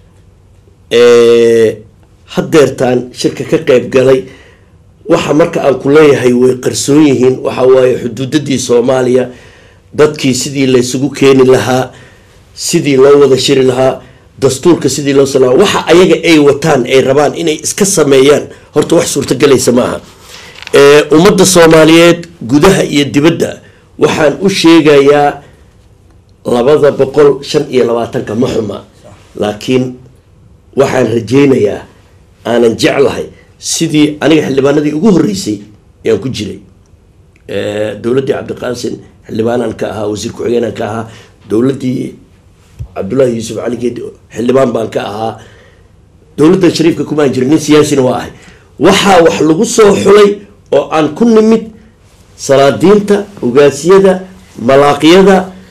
hadeertaan shirka ka qayb galay waxa marka aan ku leeyahay way qarsoon yihiin waxa waaye xuduudadii soomaaliya dadkii sidii laysugu keeni lahaa sidii loo wada shiri lahaa dastuurka sidii loo salaa waxa ayaga ay wataan ay rabaan inay iska sameeyaan horta wax suurtagelaysa ma aha ummadda soomaaliyeed gudaha iyo dibadda waxaan u sheegayaa labada boqol shan iyo labaatanka ma xuma laakiin waxaan rajaynayaa aanan jeclahay sidii aniga xildhibaanadii ugu horreysay ayaan ku jiray Eh, dowladdii cabdiqaasin xildhibaanaan ka ahaa wasiir ku-xigeenaan ka ahaa dowladdii cabdullaahi yuusuf cali geedi xildhibaan baan ka ahaa dowladdan shariifka kumaan jirin nin siyaasina waa ahay waxaa wax lagu soo xulay oo aan ku nimid salaadiinta hogaasiyada malaaqyada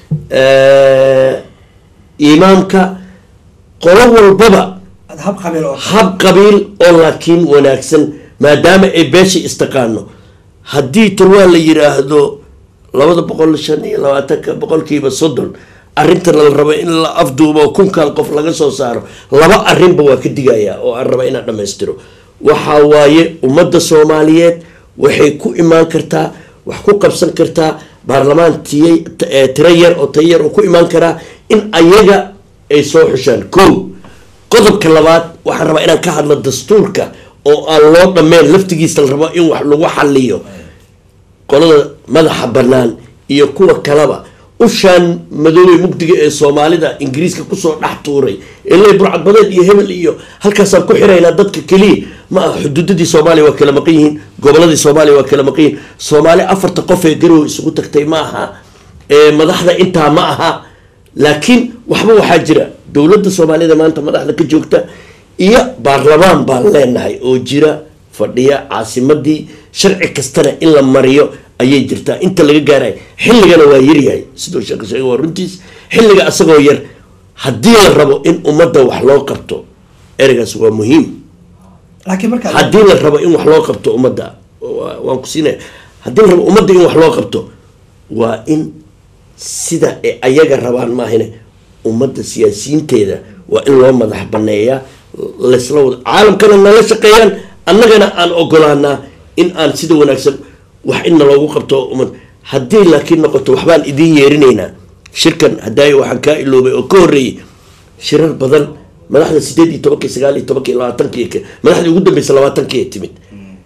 eh, imaamka qolo walbaba hab qabiil oo hab qabiil oo laakiin wanaagsan maadaama ay beesha istaqaano haddii tulwaa la yiraahdo labada boqol shan iyo labaatanka boqolkiiba soddon arrintan la rabo in la afduubo kunkan qof laga soo saaro laba arrinba waa ka digayaa oo aan raba inaan dhammaystiro waxaa waaye ummadda soomaaliyeed waxay ku imaan kartaa wax ku qabsan kartaa baarlamaan tiyay t- eh, tiro yar oo tayo yar oo ku imaan karaa in ayaga ay soo xushaan kow qodobka labaad waxaan rabaa inaan ka hadlo dastuurka oo aan loo dhammeyn laftigiisa la rabo in wax lagu xaliyo qolada madaxa bannaan iyo kuwa kaleba ushaan madoobey mugdiga ee soomaalida ingiriiska kusoo dhex tuuray ilay burcadbadeed iyo hebel iyo halkaasaan ku xiraynaa dadka keliya ma aha xuduudadii soomaaliya waa kala maqan yihiin goboladii soomaaliya waa kala maqan yihiin soomaali afarta qof ee garow isugu tagtay ma aha ee madaxda intaa ma aha laakiin waxba waxaa jira dowladda soomaalida maanta madaxda ka joogta iyo baarlamaan baan leenahay oo jira fadhiya caasimadii sharci kastana in la mariyo ayay jirtaa inta laga gaarayo xilligana waa yaryahay siduu sheekh sheegay waa runtiis xilliga asagoo yar haddii la rabo in ummadda wax loo qabto ereygaas waa muhiim laakiin marka haddii la rabo in wax loo qabto ummadda waa- waan ku siinaya haddii la rabo ummadda in wax loo qabto waa in sida ay ayaga rabaan maahine ummadda siyaasiyiinteeda waa in loo madax baneeyaa laysla wada caalamkana nala shaqeeyaan annagana aan ogolaanaa in aan sida wanaagsan wax inna loogu qabto ummad haddii laakiin noqoto waxbaan idiin yeerinaynaa shirkan hadaayo waxaan kaa iloobay oo ka horreeyey shirar badan madaxda sideed iyo tobankii sagaal iyo tobankii labaatankii ka- madaxdii ugu dambeysa labaatankii ay timid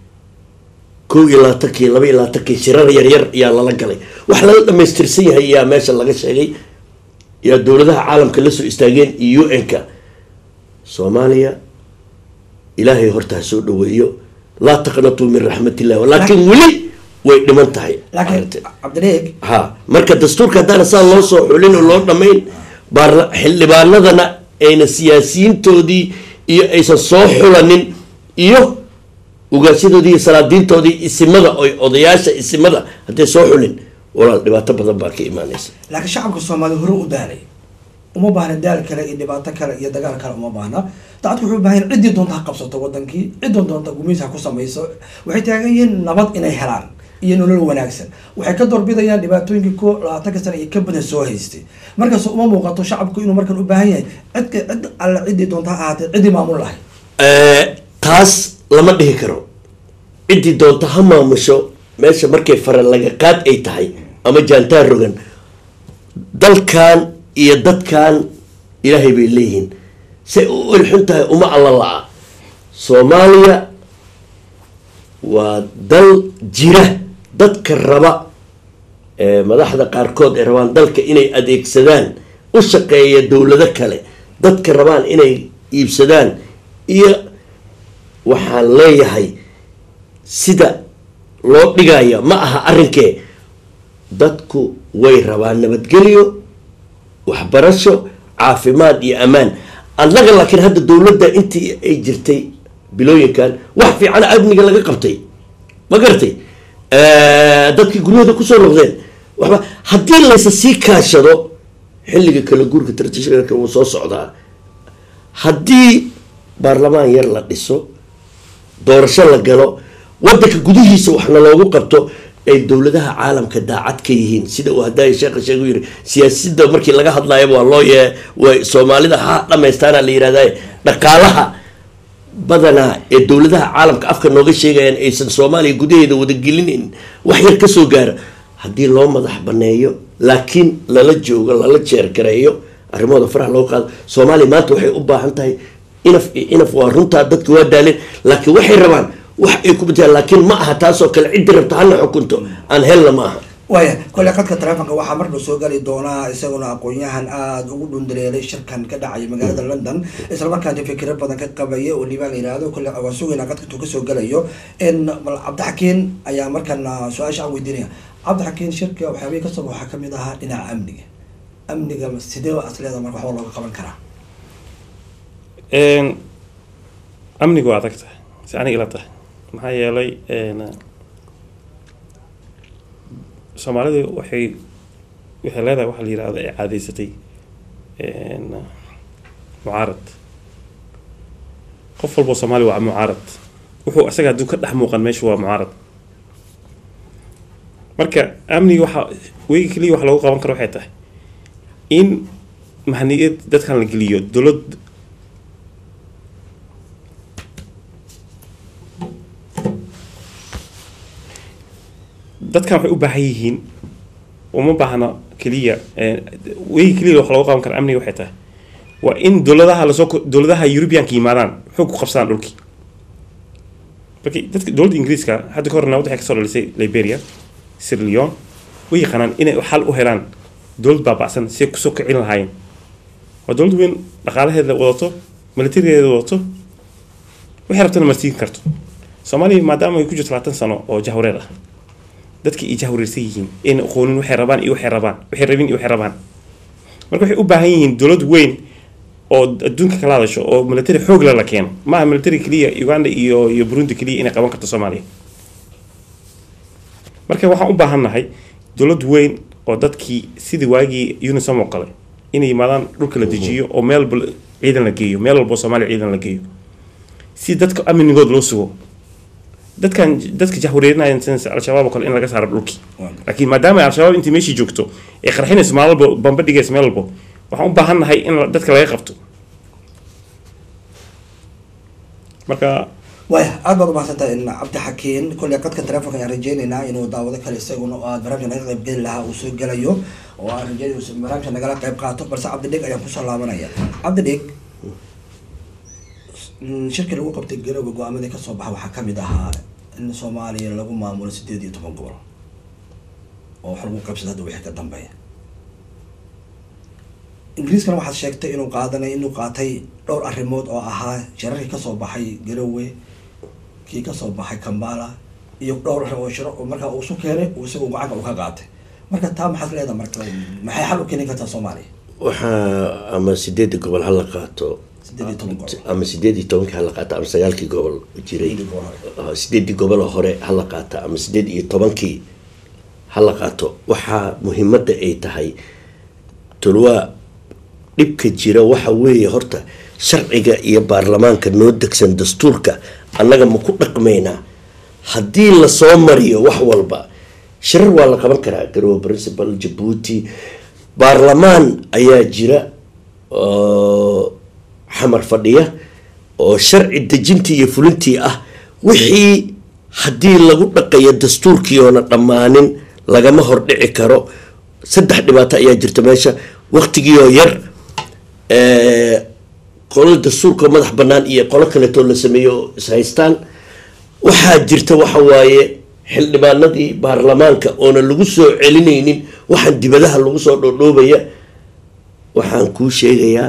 kow iyo labaatankii laba iyo labaatankii shirar yaryar ayaa lala galay wax lala dhamaystirsan yahay ayaa meesha laga sheegay yaa dowladaha caalamka la soo istaageen iyo un-ka soomaaliya ilaahay horta ha soo dhaweeyo laa taqnatuu min raxmatillah laakiin weli way dhiman tahay laakiin arrinteed. cabdireeg ha marka dastuurka haddaana saa loo soo xulin oo loo dhammayn baarla- xildhibaanadana ayna siyaasiyiintoodii iyo aysan soo xulanin iyo ugaasyadoodii iyo salaadiintoodii isimada oy odayaasha isimada hadday soo xulin walaal dhibaato badan baa ka imaanaysa laakiin shacabka soomaaliya hore u daalay uma baahna daal kale iyo dhibaato kale iyo dagaal kale uma baahna dacadku wuxuu u baahan yahay ciddii doonta ha qabsato wadankii ciddii doonta gumaysi ha ku samayso waxay taagan yihiin nabad inay helaan iyo nolol wanaagsan waxay ka doorbidayaan dhibaatooyinkii ko labaatanka sane iyo ka badan soo haystay markaas uma muuqato shacabku inuu markan u baahan yahay cidka cid alle ciddii doonta ha ahaatee ciddii maamul lahay Eh, taas lama dhihi karo ciddii doonta ha maamusho meesha markay fara laga qaad ay tahay ama jaantaan rogan dalkan iyo dadkan ilaahay bay leeyihiin say u ilxun tahay uma alla la-a soomaaliya waa dal jira dadka raba ee madaxda qaarkood ay rabaan dalka inay adeegsadaan u shaqeeya dowlado kale dadka rabaan inay iibsadaan iyo waxaan leeyahay sida loo dhigaya ma aha arrinkee dadku way rabaan nabadgelyo waxbarasho caafimaad iyo ammaan annaga laakiin hadda dowladda intii ay jirtay bilooyinkan wax fiican amniga laga qabtay ma garatay dadkii guryahooda kusoo noqdeen waxba haddii laysa sii kaashado xilliga kala guurka transitionka wuu soo socdaa haddii baarlamaan yar la dhiso doorasho la galo wadanka gudihiisa waxna loogu qabto ay dowladaha caalamka daacad ka yihiin sida uu hadaayo sheekha sheegu yiri siyaasada markii laga hadlayaba waa loo yee way soomaalida ha dhamaystaana la yirahdaye dhaqaalaha badanaa ee dowladaha caalamka afka nooga sheegayaan aysan soomaaliya gudaheeda wadagelinin wax yar kasoo gaara haddii loo madax baneeyo laakiin lala joogo lala jeergareeyo arrimahooda faraha loo qaado soomaaliya maanta waxay u baahan tahay inaf iyo inaf waa runtaa dadka waa daaleen laakiin waxay rabaan wax ay ku bataan laakiin ma aha taasoo kale ciddi rabta hana xukunto aan helna ma aha waaya kole qadka taleefonka waxaa marna soo gali doonaa isaguna aqoon-yahan aada ugu dhundaleelay shirkan ka dhacaya magaalada london islamarkaana fikiro badan ka qabaya oo liibaan la yihahdo kole waan sugaynaa qadka intuu kasoo galayo n bal cabdixakiin ayaa markana su-aasha aan weydiinaya cabdixakiin shirka waxyaabihii kasoo waxaa kamid ahaa dhinaca amniga amniga sidee asleeda marka waxba looga qaban karaa Een, amnigu waa adag tahay si aniga ila tahay maxaa yeelay een, soomaalidu waxay waxay leedahay waxa la yihahdo ay caadeysatay een, mucaarad qof walbo soomaali waa mucaarad wuxuu isaga hadduu ka dhex muuqan meeshu waa mucaarad marka amniga waxa weyga keliya wax loogu qaban karo waxay tahay in mahaniyad dadkan la geliyo dowlad dadkan waxay u baahan yihiin uma baahna keliya weyga keliya wax looga qaban karo amniga waxay tahay waa in dowladaha lasoo ko- dowladaha eurubianka yimaadaan xoog ku qabsadaan dhulkii markii dadka dowladda ingiriiska hadda ka horna waxay kasoo dhalisay liberia sierra leone way yaqaanaan inay xal u helaan dowlad baaba'san si ay kusoo kicin lahaayeen waa dowlad weyn dhaqaalaheeda wadato militarigeeda wadato waxay rabtana marsiin karto soomaaliya maadaama ay ku jirto labaatan sano oo jahwareer ah dadka ay jahwareersan yihiin ayna aqoonin waxay rabaan iyo waxay rabaan waxay rabin iyo waxay rabaan marka waxay u baahan yihiin dowlad weyn oo adduunka kala hadasho oo military xoog leh la keeno maaha military keliya uganda iyo iyo burundi keliya inay qaban karto soomaaliya marka waxaan u baahannahay dowlad weyn oo dadkii sidii waagii unisom oo kale inay yimaadaan dhulka la dejiyo oo meel walba ciidan la geeyo meel walba oo soomaaliya ciidan la geeyo si dadka amnigood loo sugo dadkan dadka jahwareerinaya sida al-shabaab oo kale in laga saaro dhulkii laakiin maadaama ay al-shabaab intii meeshii joogto ay qarxinayso maalin walba bamba dhigayso meel walba waxaan u baahan nahay in la- dadka laga qabto marka waaya aad baad umahadsantahay in cabdixakiin kolley qadka telefonka ayaan rajeyneynaa inuu daawado kale isaguna oo aad barnaamijka naga qayb geli lahaa uu soo gelayo oo aan rajeynay uu barnaamijka nagala qayb qaato balse cabdidhig ayaan kusoo laabanaya cabdidhig mm, shirkii lagu qabtay garowga go-aamadii kasoo baxa waxaa kamid ahaa in soomaaliya lagu maamulo sideed iyo toban gobol oo wax lagu qaybsada hadda wixii ka dambeeya ingiriiskana waxaad sheegtay inuu qaadanay inuu qaatay dhowr arrimood oo ahaa shirarkii kasoo baxay garowe kii kasoo baxay kambala iyo dhowr arrin oo shiro oo markaa uu isu keenay uu isagu gacanka uu ka qaatay marka taa maxaad leedahay marka maxay xal u keeni kartaa soomaaliya waxaa ama sideedda gobol ha la qaato sideed iyo toban gobol ama sideed iyo tobankii ha la qaato ama sagaalkii gobol jiray Sideedii gobol hore. Ah, sideedii gobol hore ha la qaato ama sideed iyo tobankii ha la qaato waxaa muhiimadda ay tahay tulwaa dhibka jira waxa weeye horta sharciga iyo baarlamaanka noo degsan dastuurka annaga ma ku dhaqmaynaa haddii lasoo mariyo wax walba shirar waa la qaban karaa garowe principal jabuuti baarlamaan ayaa jira oo xamar fadhiya oo sharci dejintii iyo fulintii ah wixii haddii lagu dhaqayo dastuurkii oona dhammaanin lagama hordhici karo saddex dhibaato ayaa jirta meesha waqtigii oo yar ee, qolo dastuurka madax bannaan iyo qolo kaleetoo la sameeyo oo is-haystaan waxaa jirta waxa waaye xildhibaanadii baarlamaanka oona lagu soo celinaynin waxaan dibadaha lagu soo dhoodhoobaya waxaan kuu sheegayaa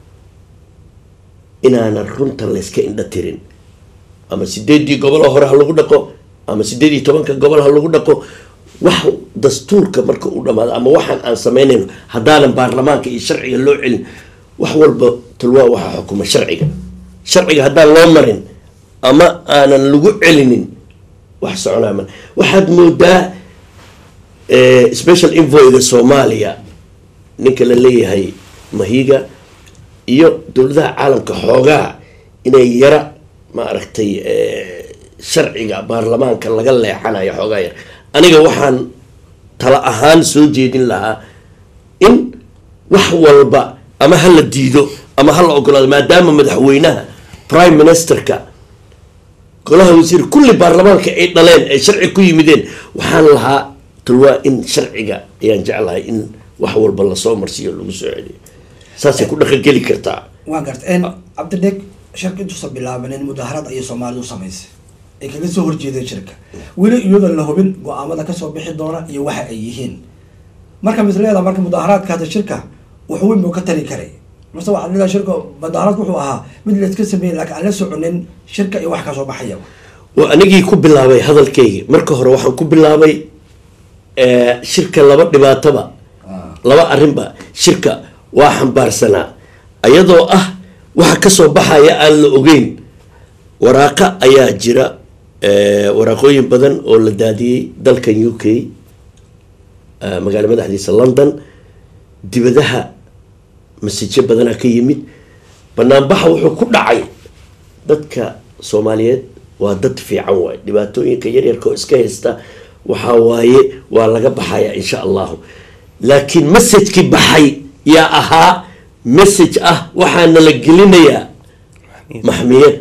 inaanan runta layska indha tirin ama sideedii gobol hore ha lagu dhaqo ama sideed iyo tobanka gobol ha lagu dhaqo wax dastuurka marka uu dhamaado ama waxaan aan samaynayno haddaanan baarlamaanka iyo sharciga loo celin wax walba tulwaa waxaa xukuma sharciga sharciga haddaan loo marin ama aanan lagu celinin wax soconaa ma waxaad moodaa eh, special envoyga soomaaliya ninka la leeyahay mahiga iyo dowladaha caalamka xoogaa inay yara maaragtay eh, sharciga baarlamaanka laga leexanayo xoogaa yar aniga waxaan tala ahaan soo jeedin lahaa in wax walba ama ha la diido ama ha la ogolaado maadaama madaxweynaha prime ministerka golaha wasiir kulli baarlamaanka ay dhaleen ay sharci ku yimideen waxaan lahaa tulwaa in sharciga ayaan jeclahay in wax walba lasoo marsiiyo lagu soo celiyo saasay ku dhaqangeli kartaa waan garta n cabdidhig shirka intuusan bilaabanin mudaharad ayay soomaalidu samaysay ay kaga soo horjeedeen shirka weli iyadoon la hubin go-aamada kasoo bixi doona iyo waxa ay yihiin marka misleeda marka mudaaharaadka hadda shirka wax weyn buu ka tari karay mase waxaad leedahay shirka mudaaharaadku wuxuu ahaa mid la iska sameeyey laakiin aan la soconin shirka iyo wax kasoo baxaya waa anigii ku bilaabay hadalkayga marka hore waxaan ku bilaabay eh, shirka laba dhibaatoba laba arrinba shirka waa xambaarsanaa ayadoo ah waxa kasoo baxaya aan la ogeyn waraaqa ayaa jira eh, waraaqooyin badan oo la daadiyey dalkan u k eh, magaalo madaxdiisa london dibadaha masajyo badanaa ka yimid banaanbaxa wuxuu ku dhacay dadka soomaaliyeed waa dad fiican waay dhibaatooyinka yaryarka oo iska haysta waxaa waaye waa laga baxaya insha allahu laakiin messajkii baxay yaa ahaa message ah waxaana la gelinayaa maxmiyad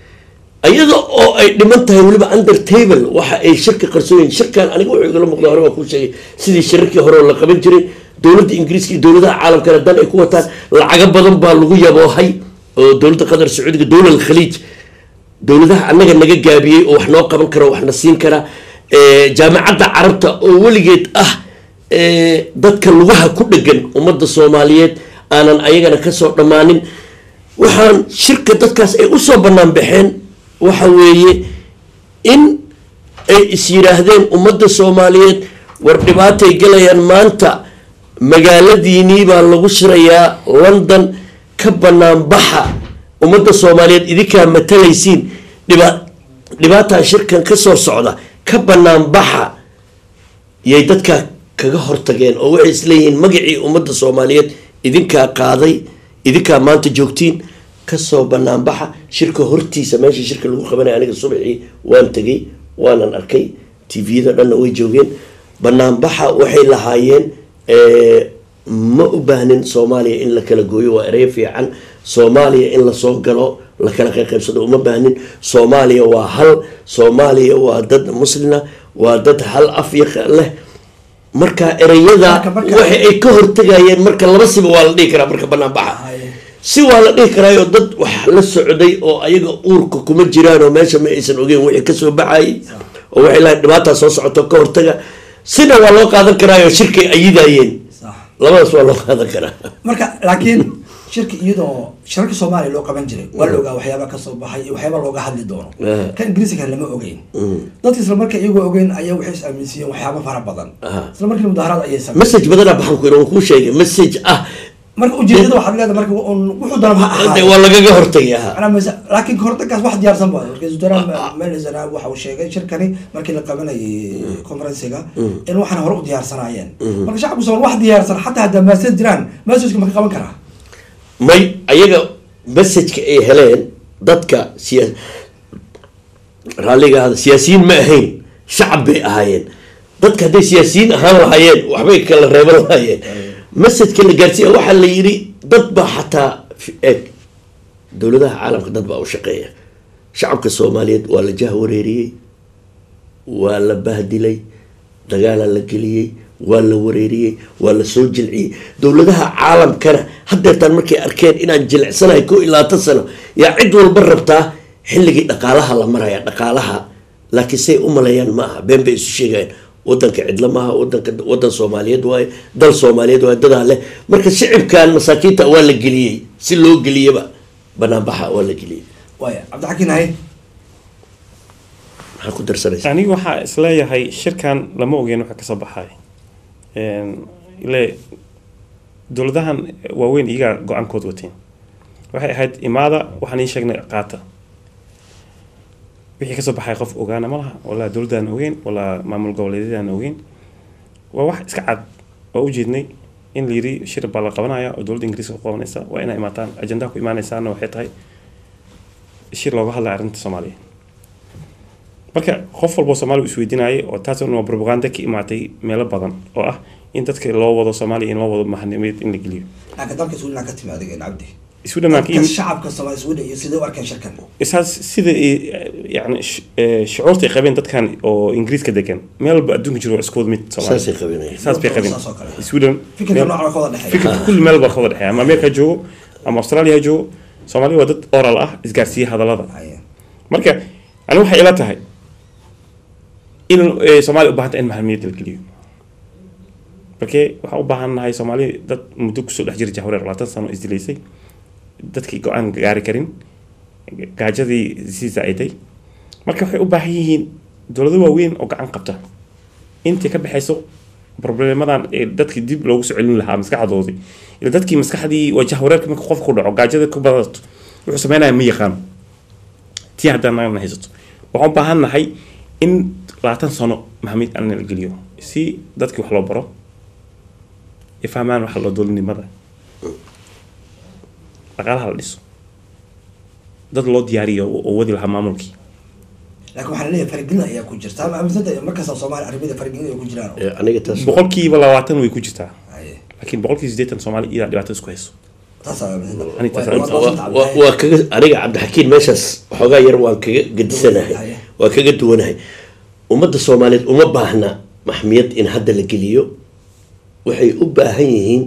iyada oo ay dhiman tahay weliba under table waxa ay shirka qarsooyin shirkan aniga wuxuu igala muuqda hore baa kuu sheegay sidii shirarkii hore oo la qaban jiray dowladda ingiriiska iyo dowladaha caalamkana dan ay ku wataan lacago badan baa lagu yaboohay oo dowladda qatar sacuudiga dowlad khaliij dowladaha annaga naga gaabiyey oo wax noo qaban kara oo waxna siin kara Eh, jaamacadda carabta oo weligeed ah eh, dadka lugaha ku dhegan ummadda soomaaliyeed aanan ayagana kasoo dhammaanin waxaan shirka dadkaas ay usoo bannaan baxeen waxa weeye in ay is yidhaahdeen ummadda soomaaliyeed war dhibaatay galayaan maanta magaaladiinii baa lagu shirayaa london ka bannaan baxa ummadda soomaaliyeed idinkaa matalaysiin dhiba dhibaataa shirkan kasoo socda ka bannaan baxa yay dadkaa kaga hortageen oo waxay isleeyihiin magacii ummadda soomaaliyeed idinkaa qaaday idinkaa maanta joogtiin kasoo bannaan baxa shirka hortiisa meesha shirka lagu qabanaya aniga subaxii waan tegay waanan arkay tviyada dhanna way joogeen banaanbaxa waxay lahaayeen eh, ma u baahnin soomaaliya in la kala gooyo waa ereyo fiican soomaaliya in lasoo galo la kala qaybqaybsado uma baahnin soomaaliya waa hal soomaaliya waa dad muslina waa dad hal afyaqa leh marka ereyada Marka- marka- waxa ay ka hortegayeen marka laba siba waa la dhihi karaa marka banaanbaxa si waa la dhihi karaayo dad wax la socday oo ayaga uurka kuma jiraan oo meesha ma aysan ogeyn wixii kasoo baxayay oo waxay lahayn dhibaataa soo socoto ka hortaga sina waa loo qaadan karaayo shirkay ayidayeen sax labadaas waa loo qaadan karaa marka laakiin shirka iyadoo shirarka soomaaliya loo qaban jiray waa la ogaa waxyaaba kasoo baxay iyo waxyaaba looga hadli doono Ah. kan ingiriiska lama ogeyn dadka isla marka iyagoo ogeyn ayaa waxay is aaminsiiyeen waxyaaba fara badan Ah. isla markii mudaharaad ayay samey message badanaa baxan ku yidhi waan kuu sheegay message ah marka ujeedada waxaad leedahay marka un wuxuu doonaba ha de ahaado waa lagaga hortagaya Macnaha mase- laakiin kahortagaas wax diyaarsan ba ra-iisul wasaaraha melisana waxa uu sheegay shirkani markii la qabanayay conferenciga in waxaan hore u diyaarsanaayeen marka shacabku soomaali wax diyaarsan xataa haddaa maasad jiraan maasajka ma ka qaban karaa may ayaga messageka ay heleen dadka siya raalliga ahada siyaasiyiin ma ahayn shacab bay ahaayeen dadka hadday siyaasiyiin ahaan lahaayeen waxbay kala reeban lahaayeen messageka la gaarsiiya waxaa la yidhi dad baa xataa fi- eeg dowladaha caalamka dad baa u shaqeeya shacabka soomaaliyeed waa la jah wareeriyey waa la bahdilay dagaalaa la geliyey waa la wareeriyey waa la soo jilciyey dowladaha caalamkana haddeertaan markay arkeen inaan jilicsanahay ko iyo labaatan sano yaa cid walba rabtaa xilligii dhaqaalaha la maraya dhaqaalaha laakiin say u maleeyaan ma aha been bay isu sheegayaan wadanka cidlo maaha wadanka wadan soomaaliyeed waaye dal soomaaliyeed waaye dadaa leh marka shicibkan masaakiinta waa la geliyey si loo geliyaba banaanbaxa waa la geliyey waaya cabdixakiin haye maxaa ku darsanaysa aniga waxaa isleeyahay shirkan lama ogeyn waxa kasoo baxay ile dowladahan waaweyn iyagaa go-aankood wateen waxay ahayd imaada waxaan ii sheegnay qaata wixii kasoo baxay qof ogaana ma laha walaa dowladaan ogeyn walaa maamul goboleedyadaan ogeyn waa wax iska cad oo ujeednay in la yiri shir baa la qabanaya oo dowladda ingiriiska ku qabanaysa waa inay imaataan ajendaa ku imaanaysaana waxay tahay shir looga hadlaya arrinta soomaaliya marka qof walbo soomaaliya uu isweydiinayay oo taas waa propaganda ka imaatay meelo badan oo ah in dadka loo wado soomaaliya in loo wado mahadnimeed in la geliyo laakiin dalka sweden ka timi adiga cabdi isu dhanaan ka dadka yimid shacabka soomaaliya sweden iyo sidee u arkeen shirkan isaas sida ay, yani sh- eh, shucuurta ay qabeen dadkan oo ingiriiska degan meel walba adduunka jiro waa isku wada mid saasay soomaaliya qabinayaan saas bay qabeen Saas oo kale. sweden fikirka meel- nooca ka wada dhexeeya fikirka kulli meel baa ka wada dhexeeya ama amerika ha joogo ama australia ha joogo soomaaliya waa dad oral ah isgaarsiiya hadallada Haye. marka ani waxay ila tahay in eh, soomaaliya u baahanta in mahamiyadda la geliyo marke waxaan u baahan nahay soomaali dad muddo kusoo dhex jira jahwareer labaatan sano isdilaysay dadkii go-aan gaari karin gaajadii sii zaa-iday marka waxay u baahan yihiin dowlado waaweyn oo gacan qabta intii ka baxayso problemadan ee dadkii dib loogu soo celin lahaa maskaxdoodii ila dadkii maskaxdii waa jahwareerka marka qofka ku dhaco gaajada ku badato wuxuu sameynaya ma yaqaano tii haddaan nagana haysato waxaan u baahan nahay in labaatan sano mahamid aan la geliyo si dadkii wax loo baro ay fahmaan waxa loo dowladnimada dhaqaalaha la dhiso dad loo diyaariyo oo wadi lahaa maamulkii laakiin waxaa laleeyahay faragelin ayaa ku jirta ama amisanta markasta soomaaliya arrimada faragelin ay ku jiraan Eh, aniga taas boqolkiiba labaatan way ku jirtaa Haye. laakiin boqolkiiba siddeetan soomaali iyadaa dhibaato isku hayso taasaa amisanta Ani taas- Waa- waa- Wa- waa- wa- waa kaga aniga cabdixakiin meeshaas waxoogaa yar waan kaga gedisanahay Haye. waa kaga duwanahay ummadda soomaaliyeed uma baahna maxmiyad in hadda la geliyo waxay u baahan yihiin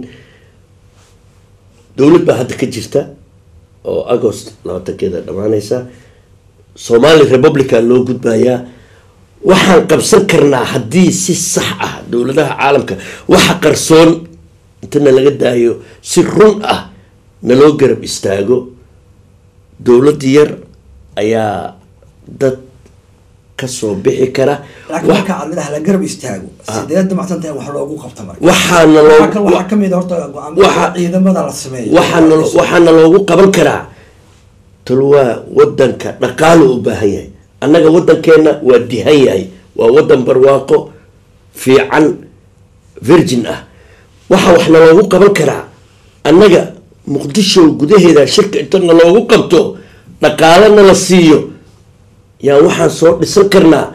dowlad baa hadda ka jirta oo agost labaatankeeda dhammaanaysa somali republica loo gudbayaa waxaan qabsan karnaa haddii si sax ah dowladaha caalamka waxa qarsoon intana laga daayo si run ah naloo garab istaago dowlad yar ayaa dad kasoo bixi kara laakiin Wax- marka aad leedahay la garab istaago sideed damacsan tahay wax loogu qabta marka waxaana waxaa kal- loo waxaa kamid a horta go-aan waxa- ciidamada la sameeyo waxaana waxaana loogu qaban karaa tulwaa wadanka dhaqaalo u baahan yahay annaga wadankeena waa dihan yahay waa wadan barwaaqo fiican virgin ah waxa waxna loogu qaban karaa annaga muqdisho gudaheeda shirka intana loogu qabto dhaqaalana la siiyo yaan waxaan soo dhisan karnaa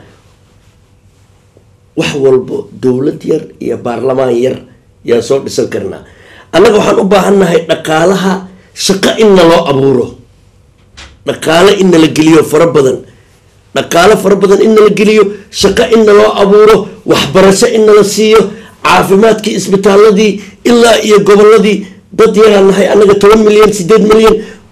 wax walbo dowlad yar iyo baarlamaan yar yaan soo dhisan karnaa annaga waxaan u baahannahay dhaqaalaha shaqo inna loo abuuro dhaqaalo inna la geliyo fara badan dhaqaalo fara badan inna la geliyo shaqo inna loo abuuro waxbarasho inna la siiyo caafimaadkii isbitaaladii ilaa iyo goboladii dad yaraan nahay annaga toban milyan sideed milyan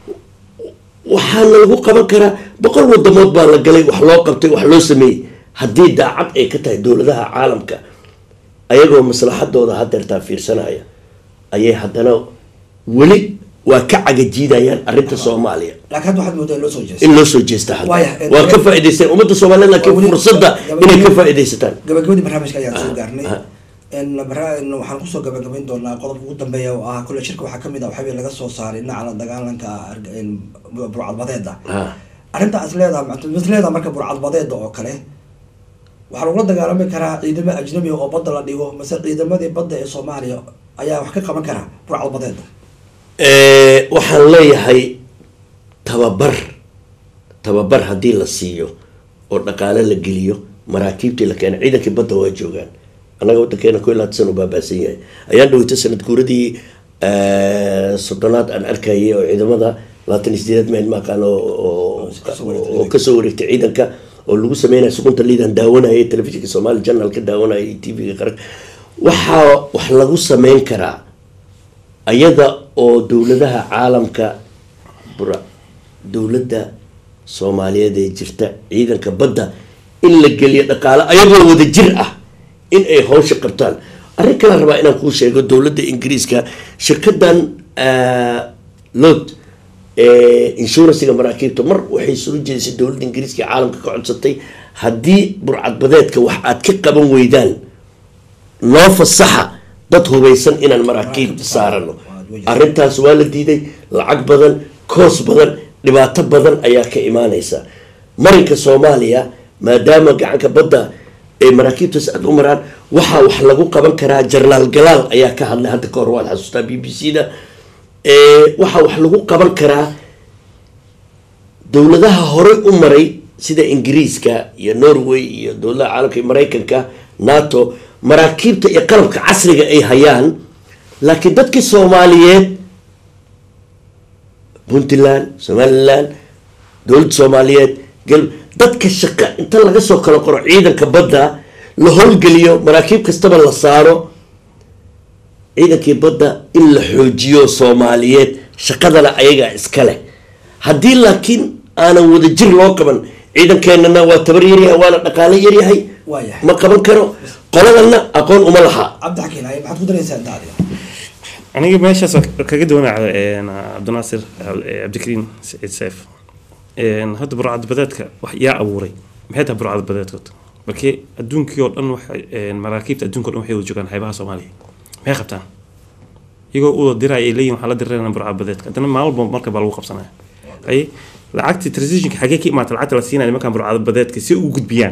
waxaana lagu qaban karaa boqol wadamood baa la galay wax loo qabtay wax loo sameeyey haddii daacad ay ka tahay dowladaha caalamka ayagoo maslaxadooda hadeertaa fiirsanaya ayay haddana weli waa ka cagajiidayaan arrinta soomaaliya laakiin hadda waxaad moodaa in loo soo jeesta in loo soo jeesta hadda Waaya, eh, waa ka faa'idaystaan ummadda soomaaliyeed Waa laakiin weli- fursadda gabagabadii- inay ka faa'iidaysataan gabagabadii barnaamijka ayaan soo Ah, gaarnay ah. n bara- n waxaan kusoo gabagabayn doonaa qodobka ugu dambeeya oo ah kule shirka waxaa kamid ah waxaa laga soo saaray dhinaca la dagaalanka arg- n burcadbadeeda Ah. arrinta is leedaha is leedaha marka burcadbadeeda oo kale waxaa lagula dagaalami karaa ciidamo ajnabi oo badda la dhigo mase ciidamadii badda ee soomaaliya ayaa wax ka qaban karaa burcadbadeeda Eh, waxaan leeyahay tababar tababar haddii la siiyo oo dhaqaale la geliyo maraakiibtii la keena ciidankii badda waa joogaan annaga wadankeena ko ilaatan san u baabaasan yahay ayaan dhaweyta sanad guuradii eh, soddonaad aan arkayay oo ciidamada labaatan iyo sideedaad meel maaqaan oo oo- oo kasoo wareegtay ciidanka oo lagu sameynaya sukunta liidan daawanayay telefishinka somali journal ka daawanayay tvga qaranka waxaa wax lagu sameyn karaa ayada oo dowladaha caalamka bura dowladda soomaaliyeed ee jirta ciidanka badda in la geliyo dhaqaale ayagoo wada jir ah in ay hawsha qabtaan arrin kale rabaa inaan kuu sheego dowladda ingiriiska shirkadan lod inshuransiga maraakiibta mar waxay soo jeedisay dowladda ingiriiska ee caalamka ka codsatay haddii burcadbadeedka wax aad ka qaban weydaan noo fasaxa dad hubaysan inaan maraakiib saarano arrintaas waa la diiday lacag badan koos badan dhibaato badan ayaa ka imaaneysa marinka soomaaliya maadaama gacanka badda ay maraakiibtaas aada u maraan waxaa wax lagu qaban karaa jarnaal galaal ayaa ka hadlay hadda ka hor waad xasuustaa b b c da waxaa wax lagu qaban karaa dowladaha horey u maray sida ingiriiska iyo norway iyo dowladaha caalamka iyo maraykanka nato maraakiibta iyo qalabka casriga ay hayaan laakiin dadkii soomaaliyeed puntland somaliland dowladda soomaaliyeed gal dadka shaqa inta laga soo kala qoro ciidanka badda la howlgeliyo maraakiib kastaba la saaro ciidankii badda in la xoojiyo soomaaliyeed shaqadana ayagaa iska leh haddii laakiin aanan wada jir loo qaban ciidankeenana waa tabar yaryahay waana dhaqaale yaryahay waayahay ma qaban karo qoladana aqoon uma laha cabdixakiin hay maxaad ku daraysaa daadi aniga meeshaas waa kaga duwanaa cabdinaasir eh, cabdikariin saciid seef Een, hadda burcadbadeedka wax yaa abuuray maxay tahay burcadbadeedkood markii adduunkii oo dhan waxay een, maraakiibta adduunka o dhan waxay wada joogaan xeebaha soomaaliya maxay qabtaan iyagoo u wada diray ay leeyihin waxaa la dirayna burcadbadeedka haddana maalin walba marka baa lagu qabsanaya ay lacagtii transitionka xagee ka imaata lacagta la siinaya nimankan burcadbadeedka si ugu gudbiyaan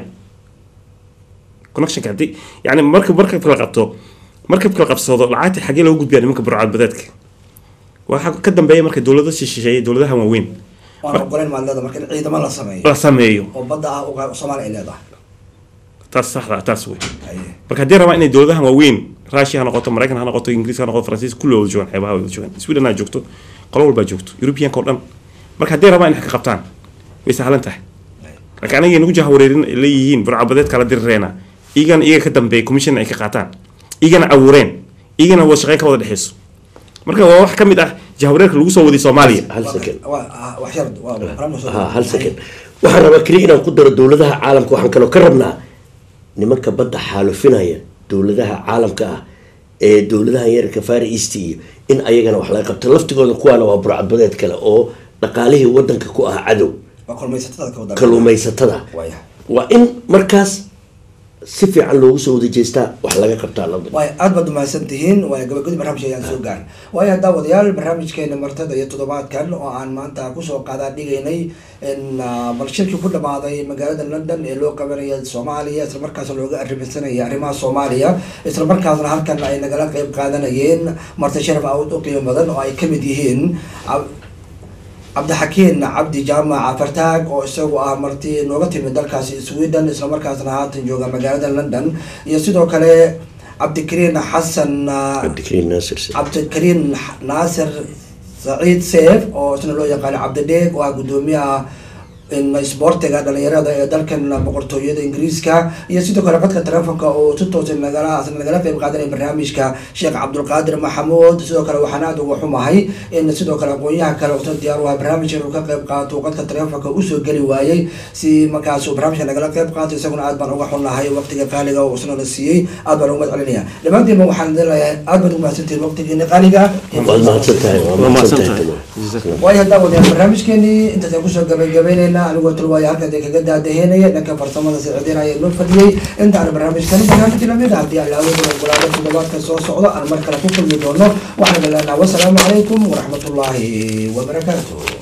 connectionka haddii yani marka markabka la qabto markabka la qabsado lacagta xagee loogu gudbiyaa nimanka burcadbadeedka waxaa ka dambeeya marka dowlado shisheeye dowladahan waaweyn waan ogoleyn maad leedahay marka in ciidamo la sameeyo la sameeyo oo badda ah uga- soomaaliya ay leedahay taas saxda taas wey Haye. marka haddii rabaa inay dowladahan waaweyn rusia ha noqoto maraykan ha noqoto ingiriis ha noqoto faransiis kulli wada joogaan xeebaha wada joogaan sweden aa joogto qolo walbaa joogto europeanka oo dhan marka haddii rabaa inay wax ka qabtaan way sahlan tahay laakiin aniga nagu jaha wareerin ay leeyihiin burcabadeed kala dirireena iyagana iyaga ka dambeeya commission ay ka qaataan iyagana abuureen iyagana wada shaqeyn ka wada dhexeyso marka waa wax ka mid ah jahawareerka lagu soo waday soomaaliya hal second Waa- ah, wax yar waa barnaamij soo- ha hal second waxaan rabaa keliya inaan ku daro dowladaha caalamka waxaan kaloo ka rabnaa nimanka badda xaalufinaya dowladaha caalamka ah ee dowladaha yararka far east iyo in ayagana wax laga qabto laftigooda kuwaana waa burcadbadeed kale oo dhaqaalihii wadanka ku ah cadow waa kalluumaysatada ka wada kalluumaysatada waayahay waa in markaas si fiican loogu soo wada jeestaa wax laga qabtaa labada waay aad baad umahadsan tihiin waay gabagodi barnaamijka ayaan soo gaaray waayo daawadayaal barnaamijkeena martada iyo toddobaadkan oo aan maanta kusoo qaadaa dhigaynay in ah, bal shirkii ku dhamaaday magaalada london ee loo qabanaya soomaaliya isla markaasna looga arriminsanaya arrimaha soomaaliya isla markaasna halkan ay nagala qeyb qaadanayeen marti sharaf awood u qiimo badan oo ay kamid yihiin Cab- cabdixakiin cabdi jaamac fartaag oo isagu ah marti nooga timid dalkaasi sweden isla markaasna haatan jooga magaalada london iyo sidoo kale cabdikariin xasan ah, cabdikariin naasir se cabdikariin naasir saciid seef oo isna loo yaqaano cabdidheeg oo ah gudoomiyaha in isboortiga dhalinyarada ee dalkan boqortooyada ingiriiska iyo sidoo kale qadka telefonka oo si toosa nagala asna nagala qeyb qaadanaya barnaamijka sheekh cabdulqaadir maxamuud sidoo kale waxaan aada uga xumahay in sidoo kale aqoonyaha kale usan diyaar u ah barnaamijka inuu ka qeyb qaato qadka telefonka usoo geli waayey si markaas uu barnaamijka nagala qeyb qaato isaguna aad baan uga xunahay waqtiga qaaliga oo isna la siiyey aad baan uga mahad celinaya dhammaantiinba waxaan idin leeyahay aad baad ugu mahadsantihiin waqtigiina qaaliga waad mahadsan tahay waa Waa mahadsan mahadsan tahay tahay. waayo haddaa wadayaan barnaamijkeenii intaasaan kusoo gabagabeyneyna anigoo tulwaaya halkaas ay kaga daadaheynaya dhanka farsamada siciidin ayaa noo fadhiyey inta aan barnaamijkan barnaamij lamid ah haddii alla awood ogolaado toddobaadka soo socdo aan mar kale ku kulmi doono waxaan idin leenaha wasalaamu calaykum waraxmatullaahi wabarakaatuh